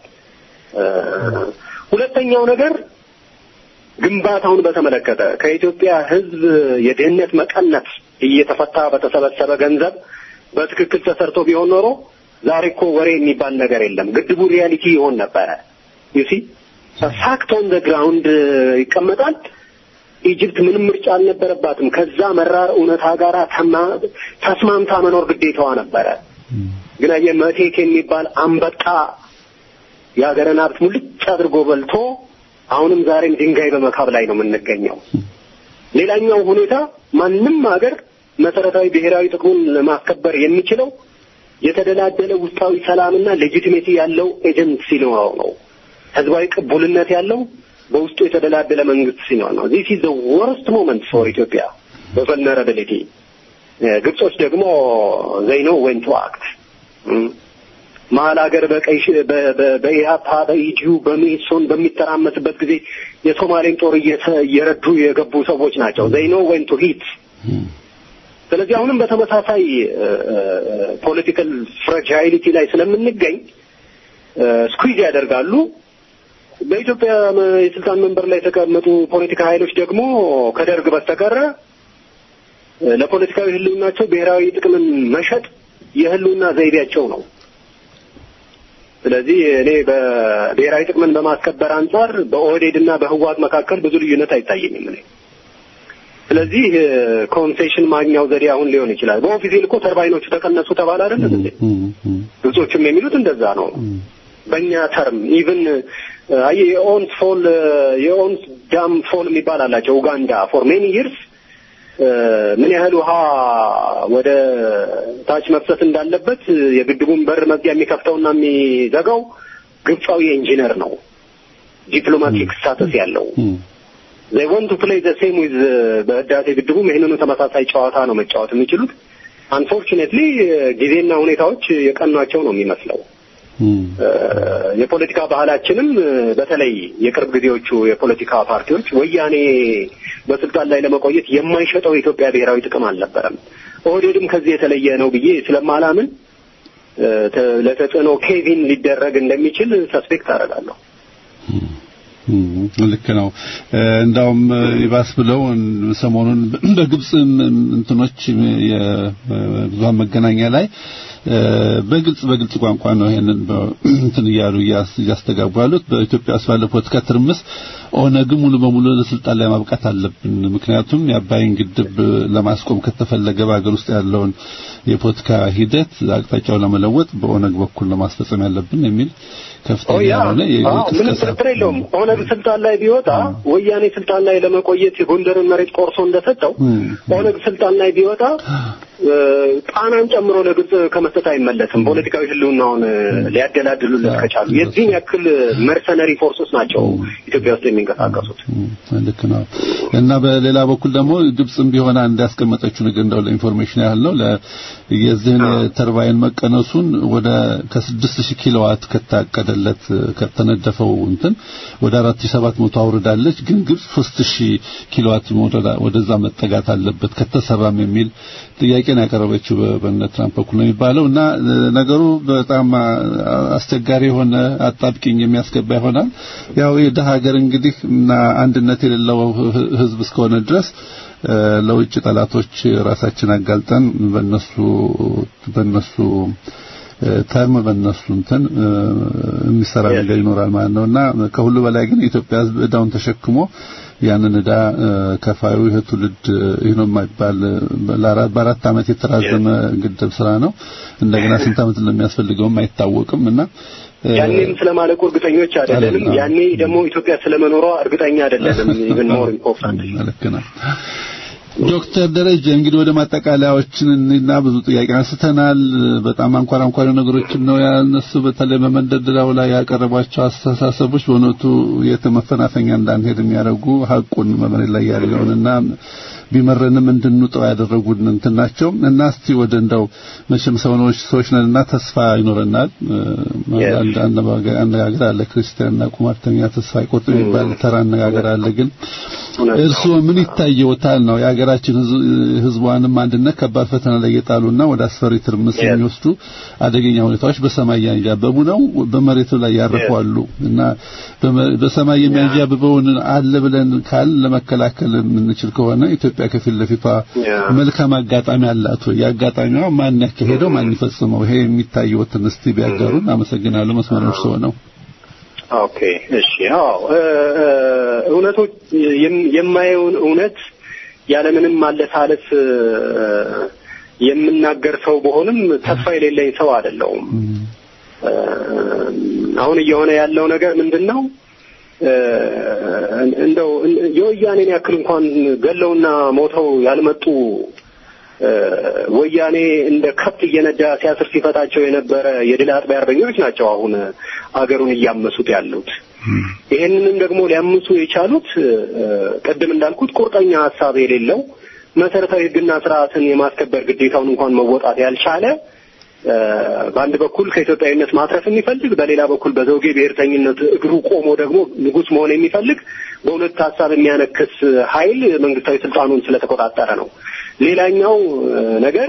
ሁለተኛው ነገር ግንባታውን በተመለከተ ከኢትዮጵያ ህዝብ የድህነት መቀነት እየተፈታ በተሰበሰበ ገንዘብ በትክክል ተሰርቶ ቢሆን ኖሮ ዛሬ እኮ ወሬ የሚባል ነገር የለም። ግድቡ ሪያሊቲ ይሆን ነበረ። ዩሲ ፋክት ኦን ዘ ግራውንድ ይቀመጣል። ኢጅፕት ምንም ምርጫ አልነበረባትም። ከዛ መራር እውነታ ጋር ተስማምታ መኖር ግዴታዋ ነበረ። ግን አየህ መቴክ የሚባል አንበጣ የሀገርን ሀብት ሙልጭ አድርጎ በልቶ አሁንም ዛሬም ድንጋይ በመካብ ላይ ነው የምንገኘው። ሌላኛው ሁኔታ ማንም ሀገር መሰረታዊ ብሔራዊ ጥቅሙን ለማስከበር የሚችለው የተደላደለ ውስጣዊ ሰላምና ሌጂቲሜሲ ያለው ኤጀንት ሲኖረው ነው። ህዝባዊ ቅቡልነት ያለው በውስጡ የተደላደለ መንግስት ሲኖር ነው። ዚስ ኢዝ ዘ ወርስት ሞመንት ፎር ኢትዮጵያ በቨልነራቢሊቲ ግብጾች ደግሞ ዘይኖ ወን ቱ አክት መሀል ሀገር በቀይ በኢህአፓ በኢዲዩ በሜሶን በሚተራመስበት ጊዜ የሶማሌን ጦር እየረዱ የገቡ ሰዎች ናቸው። ዘይኖ ወን ቱ ሂት ስለዚህ አሁንም በተመሳሳይ ፖለቲካል ፍራጃይሊቲ ላይ ስለምንገኝ ስኩዊዝ ያደርጋሉ። በኢትዮጵያ የስልጣን መንበር ላይ የተቀመጡ ፖለቲካ ኃይሎች ደግሞ ከደርግ በስተቀረ ለፖለቲካዊ ህልውናቸው ብሔራዊ ጥቅምን መሸጥ የህልውና ዘይቤያቸው ነው። ስለዚህ እኔ በብሔራዊ ጥቅምን በማስከበር አንጻር በኦህዴድ እና በህወሓት መካከል ብዙ ልዩነት አይታየኝም እኔ። ስለዚህ ኮንሴሽን ማግኛው ዘዴ አሁን ሊሆን ይችላል። በኦፊሴል እኮ ተርባይኖቹ ተቀነሱ ተባለ አይደለም እንዴ? ግብጾችም የሚሉት እንደዛ ነው። በእኛ ተርም ኢቭን አይ የኦንስ ፎል የኦንስ ዳም ፎል የሚባል አላቸው ኡጋንዳ ፎር ሜኒ ይርስ ምን ያህል ውሃ ወደ ታች መፍሰስ እንዳለበት የግድቡን በር መዝጊያ የሚከፍተውና የሚዘጋው ግብፃዊ ኢንጂነር ነው፣ ዲፕሎማቲክ ስታተስ ያለው they want to play the same with በህዳሴ ግድቡም ይህንኑ ተመሳሳይ ጨዋታ ነው መጫወት የሚችሉት። አንፎርቹኔትሊ ጊዜና ሁኔታዎች የቀኗቸው ነው የሚመስለው። የፖለቲካ ባህላችንም በተለይ የቅርብ ጊዜዎቹ የፖለቲካ ፓርቲዎች ወያኔ በስልጣን ላይ ለመቆየት የማይሸጠው የኢትዮጵያ ብሔራዊ ጥቅም አልነበረም። ኦህዴድም ከዚህ የተለየ ነው ብዬ ስለማላምን ለተጽዕኖ ኬቪን ሊደረግ እንደሚችል ሰስፔክት አደርጋለሁ። ልክ ነው። እንዳውም ይባስ ብለው ሰሞኑን በግብጽ እንትኖች የብዙሃን መገናኛ ላይ በግልጽ በግልጽ ቋንቋ ነው ይሄንን እንትን እያሉ እያስተጋቡ ያሉት። በኢትዮጵያ ውስጥ ባለው ፖለቲካ ትርምስ ኦነግ ሙሉ በሙሉ ለስልጣን ላይ ማብቃት አለብን። ምክንያቱም የአባይን ግድብ ለማስቆም ከተፈለገ በሀገር ውስጥ ያለውን የፖለቲካ ሂደት አቅጣጫው ለመለወጥ በኦነግ በኩል ለማስፈጸም ያለብን የሚል ከፍተኛ የሆነ ምንም ጥርጥር የለውም። ኦነግ ስልጣን ላይ ቢወጣ ወያኔ ስልጣን ላይ ለመቆየት የጎንደርን መሬት ቆርሶ እንደሰጠው ኦነግ ስልጣን ላይ ቢወጣ ጣናን ጨምሮ ለግብጽ ከመስጠት አይመለስም። ፖለቲካዊ ህልውናውን ሊያደላድሉለት ከቻሉ የዚህን ያክል መርሰነሪ ፎርሶች ናቸው ኢትዮጵያ ውስጥ የሚንቀሳቀሱት። ልክ ነው እና በሌላ በኩል ደግሞ ግብጽም ቢሆን አንድ ያስቀመጠችው ነገር እንደው ለኢንፎርሜሽን ያህል ነው የዚህን ተርባይን መቀነሱን ወደ ከስድስት ሺህ ኪሎዋት ከታቀደለት ከተነደፈው እንትን ወደ አራት ሺህ ሰባት መቶ አውርዳለች። ግን ግብጽ ሶስት ሺህ ኪሎዋት ወደዛ መጠጋት አለበት ከተሰራም የሚል ጥያቄ ነው ያቀረበችው በነ ትራምፕ በኩል ነው የሚባለው እና ነገሩ በጣም አስቸጋሪ የሆነ አጣብቂኝ የሚያስገባ ይሆናል። ያው የደሃ ሀገር እንግዲህ እና አንድነት የሌለው ህዝብ እስከሆነ ድረስ ለውጭ ጠላቶች ራሳችን አጋልጠን በነሱ በነሱ ተርም በእነሱ እንትን የሚሰራ ነገር ይኖራል ማለት ነውና ከሁሉ በላይ ግን የኢትዮጵያ ህዝብ እዳውን ተሸክሞ ያንን እዳ ከፋዩ ይህ ትውልድ ይህ ነው የማይባል በአራት ዓመት የተራዘመ ግድብ ስራ ነው። እንደገና ስንት ዓመት እንደሚያስፈልገውም አይታወቅም እና ያኔም ስለማለቁ እርግጠኞች አይደለንም። ያኔ ደግሞ ኢትዮጵያ ስለመኖሯ እርግጠኛ አይደለንም። ኢቭን ሞር ኢምፖርታንት ልክ ነው። ዶክተር ደረጀ እንግዲህ ወደ ማጠቃለያዎችን እና ብዙ ጥያቄ አንስተናል። በጣም አንኳር አንኳር ነገሮችን ነው ያነሱ። በተለይ በመንደርደሪያው ላይ ያቀረቧቸው አስተሳሰቦች በእውነቱ የተመፈናፈኛ እንዳንሄድ የሚያደርጉ ሀቁን በመሬት ላይ ያለውንና ቢመረንም እንድንውጠው ያደረጉን እንትን ናቸው እና እስቲ ወደ እንደው መቼም ሰውኖች ሰዎች ነንና ተስፋ ይኖረናል። አንድ አነጋገር አለ፣ ክርስቲያንና ቁማርተኛ ተስፋ አይቆርጥ የሚባል ተራ አነጋገር አለ። ግን እርስዎ ምን ይታየዎታል ነው የሀገራችን ህዝቧንም አንድነት ከባድ ፈተና ላይ የጣሉና ወደ አስፈሪ ትርምስ የሚወስዱ አደገኛ ሁኔታዎች በሰማይ ያንዣበቡ ነው፣ በመሬቱ ላይ ያርፋሉ እና በሰማይ የሚያንዣብበውን አለ ብለን ካል ለመከላከል የምንችል ከሆነ ኢትዮጵያ ከፊት ለፊቷ መልካም አጋጣሚ አላት ወይ? የአጋጣሚዋ ማን ያካሄደው ማን ይፈጽመው? ይሄ የሚታየውትን እስቲ ቢያጋሩን። አመሰግናለሁ። መስመሮች ሰው ነው። ኦኬ፣ እሺ። አዎ እውነቶች የማየውን እውነት ያለምንም ማለሳለስ የምናገር ሰው በሆንም ተስፋ የሌለኝ ሰው አይደለሁም። አሁን እየሆነ ያለው ነገር ምንድን ነው? እንደው የወያኔን ያክል እንኳን ገለውና ሞተው ያልመጡ ወያኔ እንደ ከብት እየነዳ ሲያስር ሲፈታቸው የነበረ የድል አጥቢያ አርበኞች ናቸው አሁን አገሩን እያመሱት ያሉት። ይሄንንም ደግሞ ሊያምሱ የቻሉት ቅድም እንዳልኩት ቁርጠኛ ሀሳብ የሌለው መሰረታዊ ሕግና ስርዓትን የማስከበር ግዴታውን እንኳን መወጣት ያልቻለ በአንድ በኩል ከኢትዮጵያዊነት ማትረፍ የሚፈልግ በሌላ በኩል በዘውጌ ብሔርተኝነት እግሩ ቆሞ ደግሞ ንጉሥ መሆን የሚፈልግ በሁለት ሀሳብ የሚያነክስ ኃይል መንግስታዊ ስልጣኑን ስለተቆጣጠረ ነው። ሌላኛው ነገር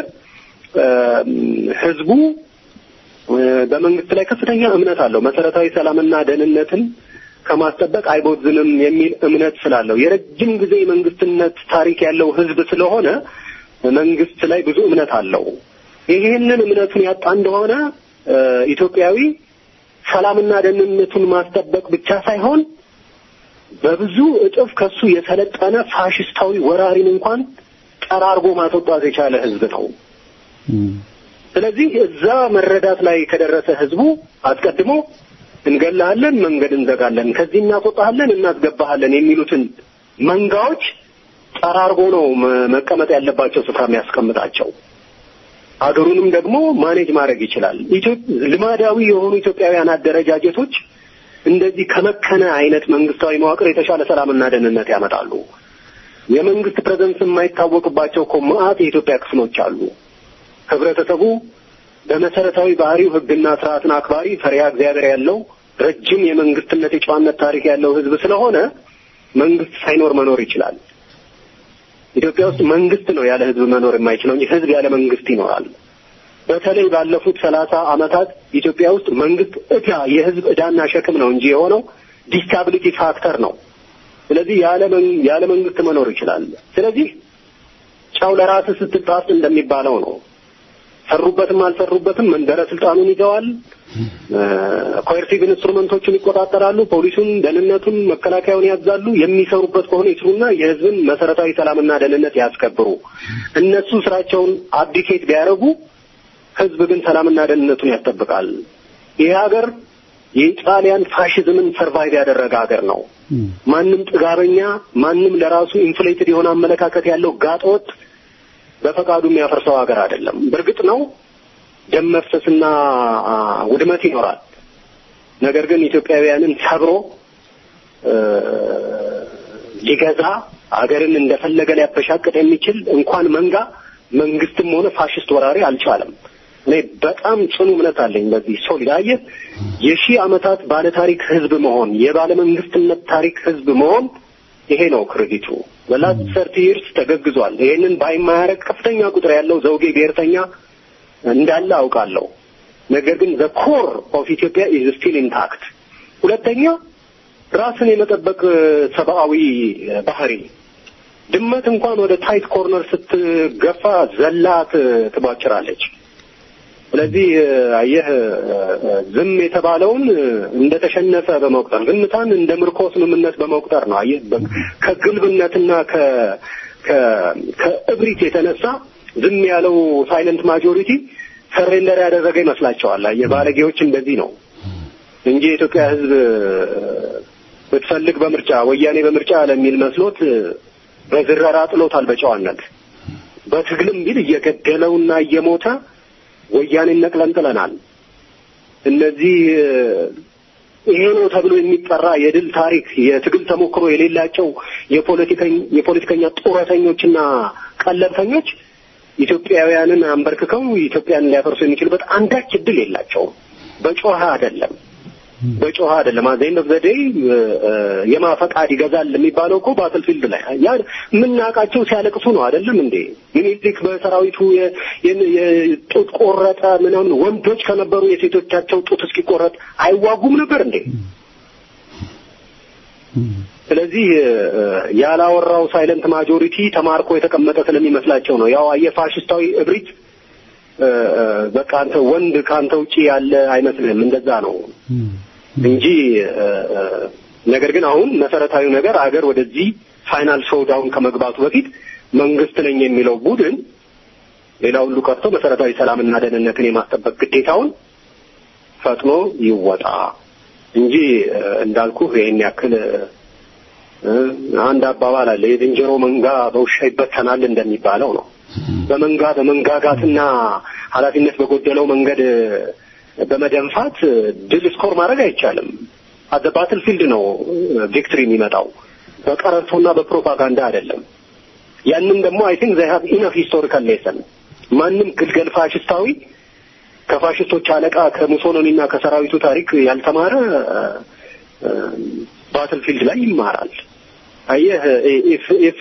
ህዝቡ በመንግስት ላይ ከፍተኛ እምነት አለው። መሰረታዊ ሰላምና ደህንነትን ከማስጠበቅ አይቦዝንም የሚል እምነት ስላለው የረጅም ጊዜ መንግስትነት ታሪክ ያለው ህዝብ ስለሆነ መንግስት ላይ ብዙ እምነት አለው። ይህንን እምነቱን ያጣ እንደሆነ ኢትዮጵያዊ ሰላምና ደህንነቱን ማስጠበቅ ብቻ ሳይሆን በብዙ እጥፍ ከሱ የሰለጠነ ፋሽስታዊ ወራሪን እንኳን ጠራርጎ ማስወጣት የቻለ ህዝብ ነው። ስለዚህ እዛ መረዳት ላይ ከደረሰ ህዝቡ አስቀድሞ እንገላሃለን፣ መንገድ እንዘጋለን፣ ከዚህ እናስወጣሃለን፣ እናስገባሃለን የሚሉትን መንጋዎች ጠራርጎ ነው መቀመጥ ያለባቸው ስፍራ የሚያስቀምጣቸው። ሀገሩንም ደግሞ ማኔጅ ማድረግ ይችላል። ልማዳዊ የሆኑ ኢትዮጵያውያን አደረጃጀቶች እንደዚህ ከመከነ አይነት መንግስታዊ መዋቅር የተሻለ ሰላምና ደህንነት ያመጣሉ። የመንግስት ፕሬዘንስ የማይታወቅባቸው እኮ መዓት የኢትዮጵያ ክፍሎች አሉ። ህብረተሰቡ በመሰረታዊ ባህሪው ሕግና ስርዓትን አክባሪ ፈሪሃ እግዚአብሔር ያለው ረጅም የመንግስትነት የጨዋነት ታሪክ ያለው ህዝብ ስለሆነ መንግስት ሳይኖር መኖር ይችላል። ኢትዮጵያ ውስጥ መንግስት ነው ያለ ህዝብ መኖር የማይችለው እንጂ ህዝብ ያለ መንግስት ይኖራል። በተለይ ባለፉት ሰላሳ ዓመታት ኢትዮጵያ ውስጥ መንግስት እዳ የህዝብ እዳና ሸክም ነው እንጂ የሆነው ዲስታቢሊቲ ፋክተር ነው። ስለዚህ ያለ ያለ መንግስት መኖር ይችላል። ስለዚህ ጫው ለራስህ ስትጣስ እንደሚባለው ነው። ሰሩበትም አልሰሩበትም መንበረ ስልጣኑን ይዘዋል። ኮየርሲቭ ኢንስትሩመንቶችን ይቆጣጠራሉ። ፖሊሱን፣ ደህንነቱን፣ መከላከያውን ያዛሉ። የሚሰሩበት ከሆነ ይስሩና የህዝብን መሰረታዊ ሰላምና ደህንነት ያስከብሩ። እነሱ ስራቸውን አብዲኬት ቢያደርጉ ህዝብ ግን ሰላምና ደህንነቱን ያስጠብቃል። ይህ ሀገር የኢጣሊያን ፋሽዝምን ሰርቫይቭ ያደረገ ሀገር ነው። ማንም ጥጋበኛ፣ ማንም ለራሱ ኢንፍሌትድ የሆነ አመለካከት ያለው ጋጠወጥ በፈቃዱ የሚያፈርሰው ሀገር አይደለም። በእርግጥ ነው ደም መፍሰስና ውድመት ይኖራል። ነገር ግን ኢትዮጵያውያንን ሰብሮ ሊገዛ ሀገርን እንደፈለገ ሊያበሻቅጥ የሚችል እንኳን መንጋ መንግስትም ሆነ ፋሽስት ወራሪ አልቻለም። እኔ በጣም ጽኑ እምነት አለኝ በዚህ ሶሊድ አየህ የሺህ ዓመታት ባለታሪክ ህዝብ መሆን የባለ መንግስትነት ታሪክ ህዝብ መሆን ይሄ ነው ክሬዲቱ። በላስት ሰርቲ ይርስ ተገግዟል። ይሄንን ባይማያረግ ከፍተኛ ቁጥር ያለው ዘውጌ ብሔርተኛ እንዳለ አውቃለሁ። ነገር ግን ዘ ኮር ኦፍ ኢትዮጵያ ኢዝ ስቲል ኢንታክት። ሁለተኛ ራስን የመጠበቅ ሰብአዊ ባህሪ ድመት እንኳን ወደ ታይት ኮርነር ስትገፋ ዘላት ትቧጭራለች። ስለዚህ አየህ ዝም የተባለውን እንደተሸነፈ በመቁጠር ዝምታን እንደ ምርኮ ስምምነት በመቁጠር ነው። አየህ ከግልብነትና ከ ከእብሪት የተነሳ ዝም ያለው ሳይለንት ማጆሪቲ ሰሬንደር ያደረገ ይመስላቸዋል። አየህ ባለጌዎች እንደዚህ ነው እንጂ የኢትዮጵያ ሕዝብ ብትፈልግ በምርጫ ወያኔ በምርጫ ለሚል መስሎት በዝረራ ጥሎታል። በጨዋነት በትግልም ቢል እየገደለውና እየሞተ ወያኔን ነቅለን ጥለናል። እነዚህ ይሄ ነው ተብሎ የሚጠራ የድል ታሪክ የትግል ተሞክሮ የሌላቸው የፖለቲከኛ ጡረተኞችና ቀለብተኞች ኢትዮጵያውያንን አንበርክከው ኢትዮጵያን ሊያፈርሱ የሚችሉበት አንዳች እድል የላቸውም። በጮኸ አይደለም በጮኸ አይደለም። አዘይን ኦፍ ዘ ዴይ የማ ፈቃድ ይገዛል የሚባለው እኮ ባትልፊልድ ላይ ያ የምናውቃቸው ሲያለቅሱ ነው አይደለም እንዴ? ሚኒሊክ በሰራዊቱ የጡት ቆረጠ ምናምን ወንዶች ከነበሩ የሴቶቻቸው ጡት እስኪቆረጥ አይዋጉም ነበር እንዴ? ስለዚህ ያላወራው ሳይለንት ማጆሪቲ ተማርኮ የተቀመጠ ስለሚመስላቸው ነው። ያው የፋሽስታዊ እብሪት በቃ አንተ ወንድ ከአንተ ውጪ ያለ አይመስልህም። እንደዛ ነው እንጂ ነገር ግን አሁን መሰረታዊ ነገር አገር ወደዚህ ፋይናል ሾውዳውን ከመግባቱ በፊት መንግስት ነኝ የሚለው ቡድን ሌላ ሁሉ ቀርቶ መሰረታዊ ሰላምና ደህንነትን የማስጠበቅ ግዴታውን ፈጥኖ ይወጣ እንጂ እንዳልኩ ይሄን ያክል አንድ አባባል አለ፣ የዝንጀሮ መንጋ በውሻ ይበተናል እንደሚባለው ነው። በመንጋ በመንጋጋትና ኃላፊነት በጎደለው መንገድ በመደንፋት ድል ስኮር ማድረግ አይቻልም። አደ ባትል ፊልድ ነው ቪክትሪ የሚመጣው በቀረርቶና በፕሮፓጋንዳ አይደለም። ያንን ደግሞ አይ ቲንክ ዘይ ሃቭ ኢነፍ ሂስቶሪካል ሌሰን ማንም ግልገል ፋሽስታዊ ከፋሽስቶች አለቃ ከሙሶሎኒና ከሰራዊቱ ታሪክ ያልተማረ ባትል ፊልድ ላይ ይማራል። አየህ ኢፍ ኢፍ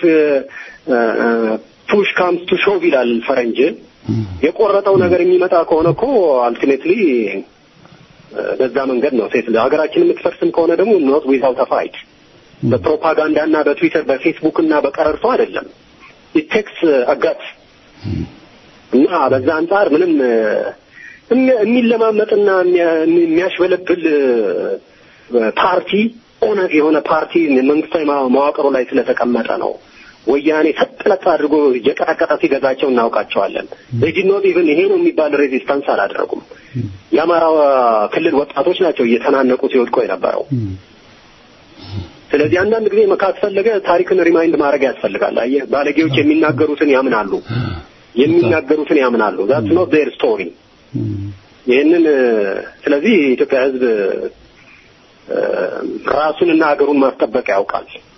ፑሽ ካምስ ቱ ሾቭ ይላል ፈረንጅ። የቆረጠው ነገር የሚመጣ ከሆነ እኮ አልቲሜትሊ በዛ መንገድ ነው ሴት ሀገራችን የምትፈርስም ከሆነ ደግሞ ኖት ዊዛውት አ ፋይት በፕሮፓጋንዳና በትዊተር በፌስቡክ እና በቀረርቶ አይደለም። ኢት ቴክስ አጋት እና በዛ አንጻር ምንም የሚለማመጥና የሚያሽበለብል ፓርቲ ኦነግ የሆነ ፓርቲ መንግስታዊ መዋቅሩ ላይ ስለተቀመጠ ነው። ወያኔ ሰጥለጥ አድርጎ እየቀጠቀጠ ሲገዛቸው እናውቃቸዋለን። ሬጂኖት ኢቭን ይሄ ነው የሚባል ሬዚስታንስ አላደረጉም። የአማራ ክልል ወጣቶች ናቸው እየተናነቁ ሲወድቁ የነበረው። ስለዚህ አንዳንድ ጊዜ ካስፈለገ ታሪክን ሪማይንድ ማድረግ ያስፈልጋል። አየህ ባለጌዎች የሚናገሩትን ያምናሉ የሚናገሩትን ያምናሉ። ዛትስ ኖት ዜር ስቶሪ። ይህንን ስለዚህ የኢትዮጵያ ሕዝብ ራሱንና ሀገሩን ማስጠበቅ ያውቃል።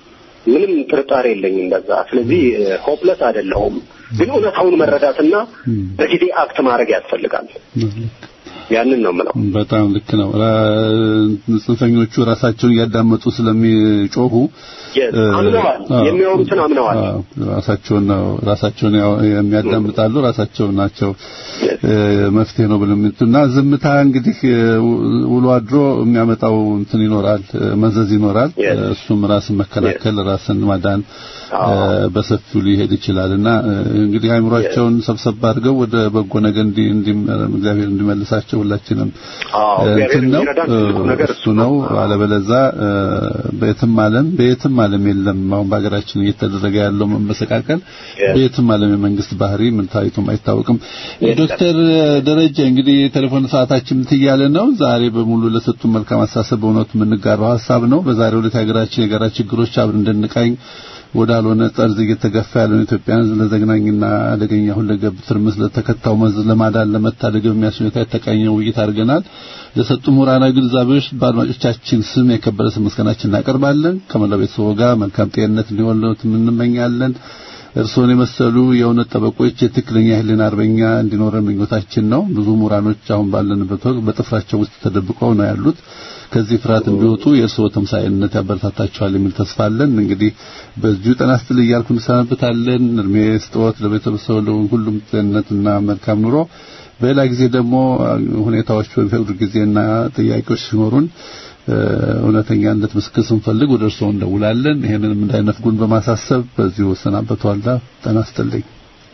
ምንም ጥርጣሬ የለኝም በዛ። ስለዚህ ሆፕለስ አይደለሁም፣ ግን እውነታውን መረዳትና በጊዜ አክት ማድረግ ያስፈልጋል። ያንን ነው የምለው። በጣም ልክ ነው። ራ- ጽንፈኞቹ ራሳቸውን እያዳመጡ ስለሚጮሁ Yes፣ አምነዋል። የሚያወሩትን አምነዋል። አዎ፣ ራሳቸውን ነው ራሳቸውን ያው- የሚያዳምጣሉ ራሳቸው ናቸው Yes። እ፣ መፍትሄ ነው ብለው የሚሉትና ዝምታ እንግዲህ እ፣ ውሎ አድሮ የሚያመጣው እንትን ይኖራል እ፣ መዘዝ ይኖራል Yes. እ፣ እሱም ራስን መከላከል ራስን ማዳን እ፣ አዎ። በሰፊው ሊሄድ ይችላልና እ፣ እንግዲህ አይምሯቸውን ሰብሰብ አድርገው ወደ በጎ ነገር እንዲ እንዲ እግዚአብሔር እንዲመልሳቸው ሁላችንም አዎ፣ እ፣ እግዚአብሔር እንትን ነው የሚረዳን እ፣ ትልቁ ነገር እሱ ነው አለበለዛ እ፣ በየትም ዓለም በየትም ዓለም የለም አሁን በሀገራችን እየተደረገ ያለው መመሰቃቀል Yes. በየትም ዓለም የመንግስት ባህሪ ምን ታይቶም አይታወቅም። Yes. ዶክተር ደረጀ እንግዲህ የቴሌፎን ሰዓታችን ትያለ ነው። ዛሬ በሙሉ ለሰጡን መልካም አስተሳሰብ በእውነቱ የምንጋራው ሀሳብ ነው። በዛሬው ዕለት የሀገራችን የጋራ ችግሮች አብረን እንድንቃኝ ወዳልሆነ ጠርዝ እየተገፋ ያለውን ኢትዮጵያን ሕዝብ ለዘግናኝና አደገኛ ሁለገብ ትርምስ ለተከታው መዝ ለማዳን ለመታደግ በሚያስችል ሁኔታ የተቃኘ ውይይት አድርገናል። ለሰጡ ምሁራናዊ ግንዛቤዎች በአድማጮቻችን ስም የከበረ ስም ምስጋናችን እናቀርባለን። ከመላው ቤተሰቡ ጋር መልካም ጤንነት እንዲሆንለት እንመኛለን። እርስዎን የመሰሉ የእውነት ጠበቆች የትክክለኛ ሕሊና አርበኛ እንዲኖረን ምኞታችን ነው። ብዙ ምሁራኖች አሁን ባለንበት ወቅት በጥፍራቸው ውስጥ ተደብቀው ነው ያሉት። ከዚህ ፍርሃት እንዲወጡ የእርስዎ ተምሳኤነት ያበረታታቸዋል የሚል ተስፋ አለን። እንግዲህ በዚሁ ጤና ይስጥልኝ እያልኩ እንሰናበታለን። እድሜ ስጥዎት ለቤተሰቡ ለሁሉም ጤንነትና መልካም ኑሮ። በሌላ ጊዜ ደግሞ ሁኔታዎች በሚፈቅዱ ጊዜና ጥያቄዎች ሲኖሩን እ፣ እውነተኛነት ምስክር ስንፈልግ ወደ እርስዎ እንደውላለን። ይሄንንም እንዳይነፍጉን በማሳሰብ በዚሁ እሰናበተዋለሁ። ጤና ይስጥልኝ።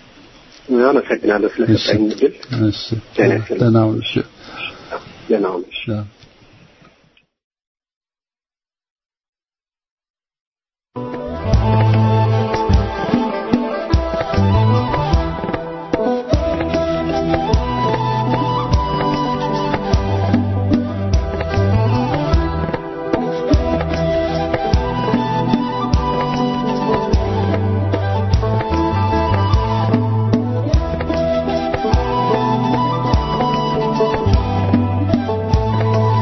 አመሰግናለሁ ስለሰጠኝ እድል። እሺ፣ ጤና ይስጥልኝ። ደህና ሁኑ። እሺ፣ ደህና ሁኑ። ደህና Thank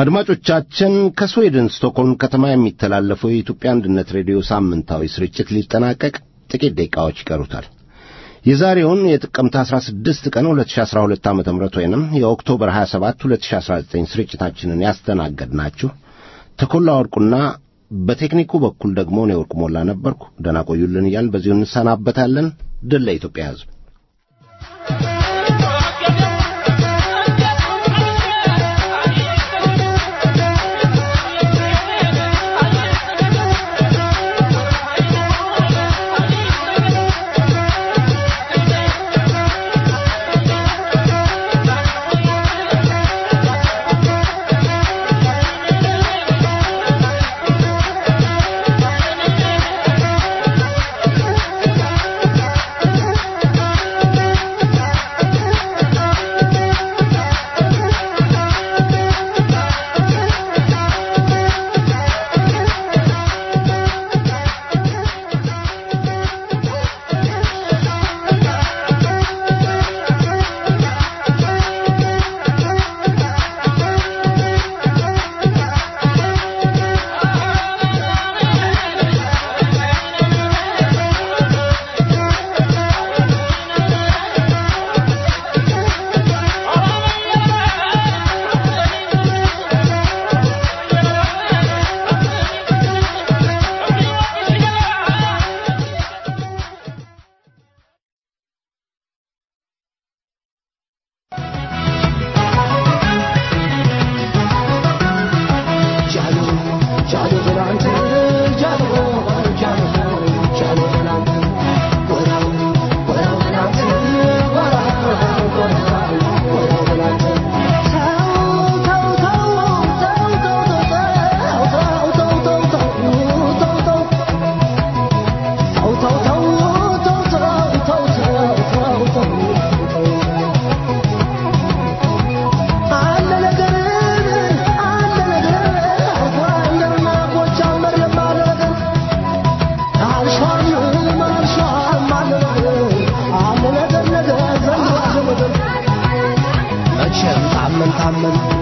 አድማጮቻችን ከስዌድን ስቶክሆልም ከተማ የሚተላለፈው የኢትዮጵያ አንድነት ሬዲዮ ሳምንታዊ ስርጭት ሊጠናቀቅ ጥቂት ደቂቃዎች ይቀሩታል። የዛሬውን የጥቅምት 16 ቀን 2012 ዓ ም ወይንም የኦክቶበር 27 2019 ስርጭታችንን ያስተናገድናችሁ ተኮላ ወርቁና በቴክኒኩ በኩል ደግሞ እኔ ወርቁ ሞላ ነበርኩ። ደህና ቆዩልን እያልን በዚሁ እንሰናበታለን። ድል ለኢትዮጵያ ሕዝብ። ታመን ታመን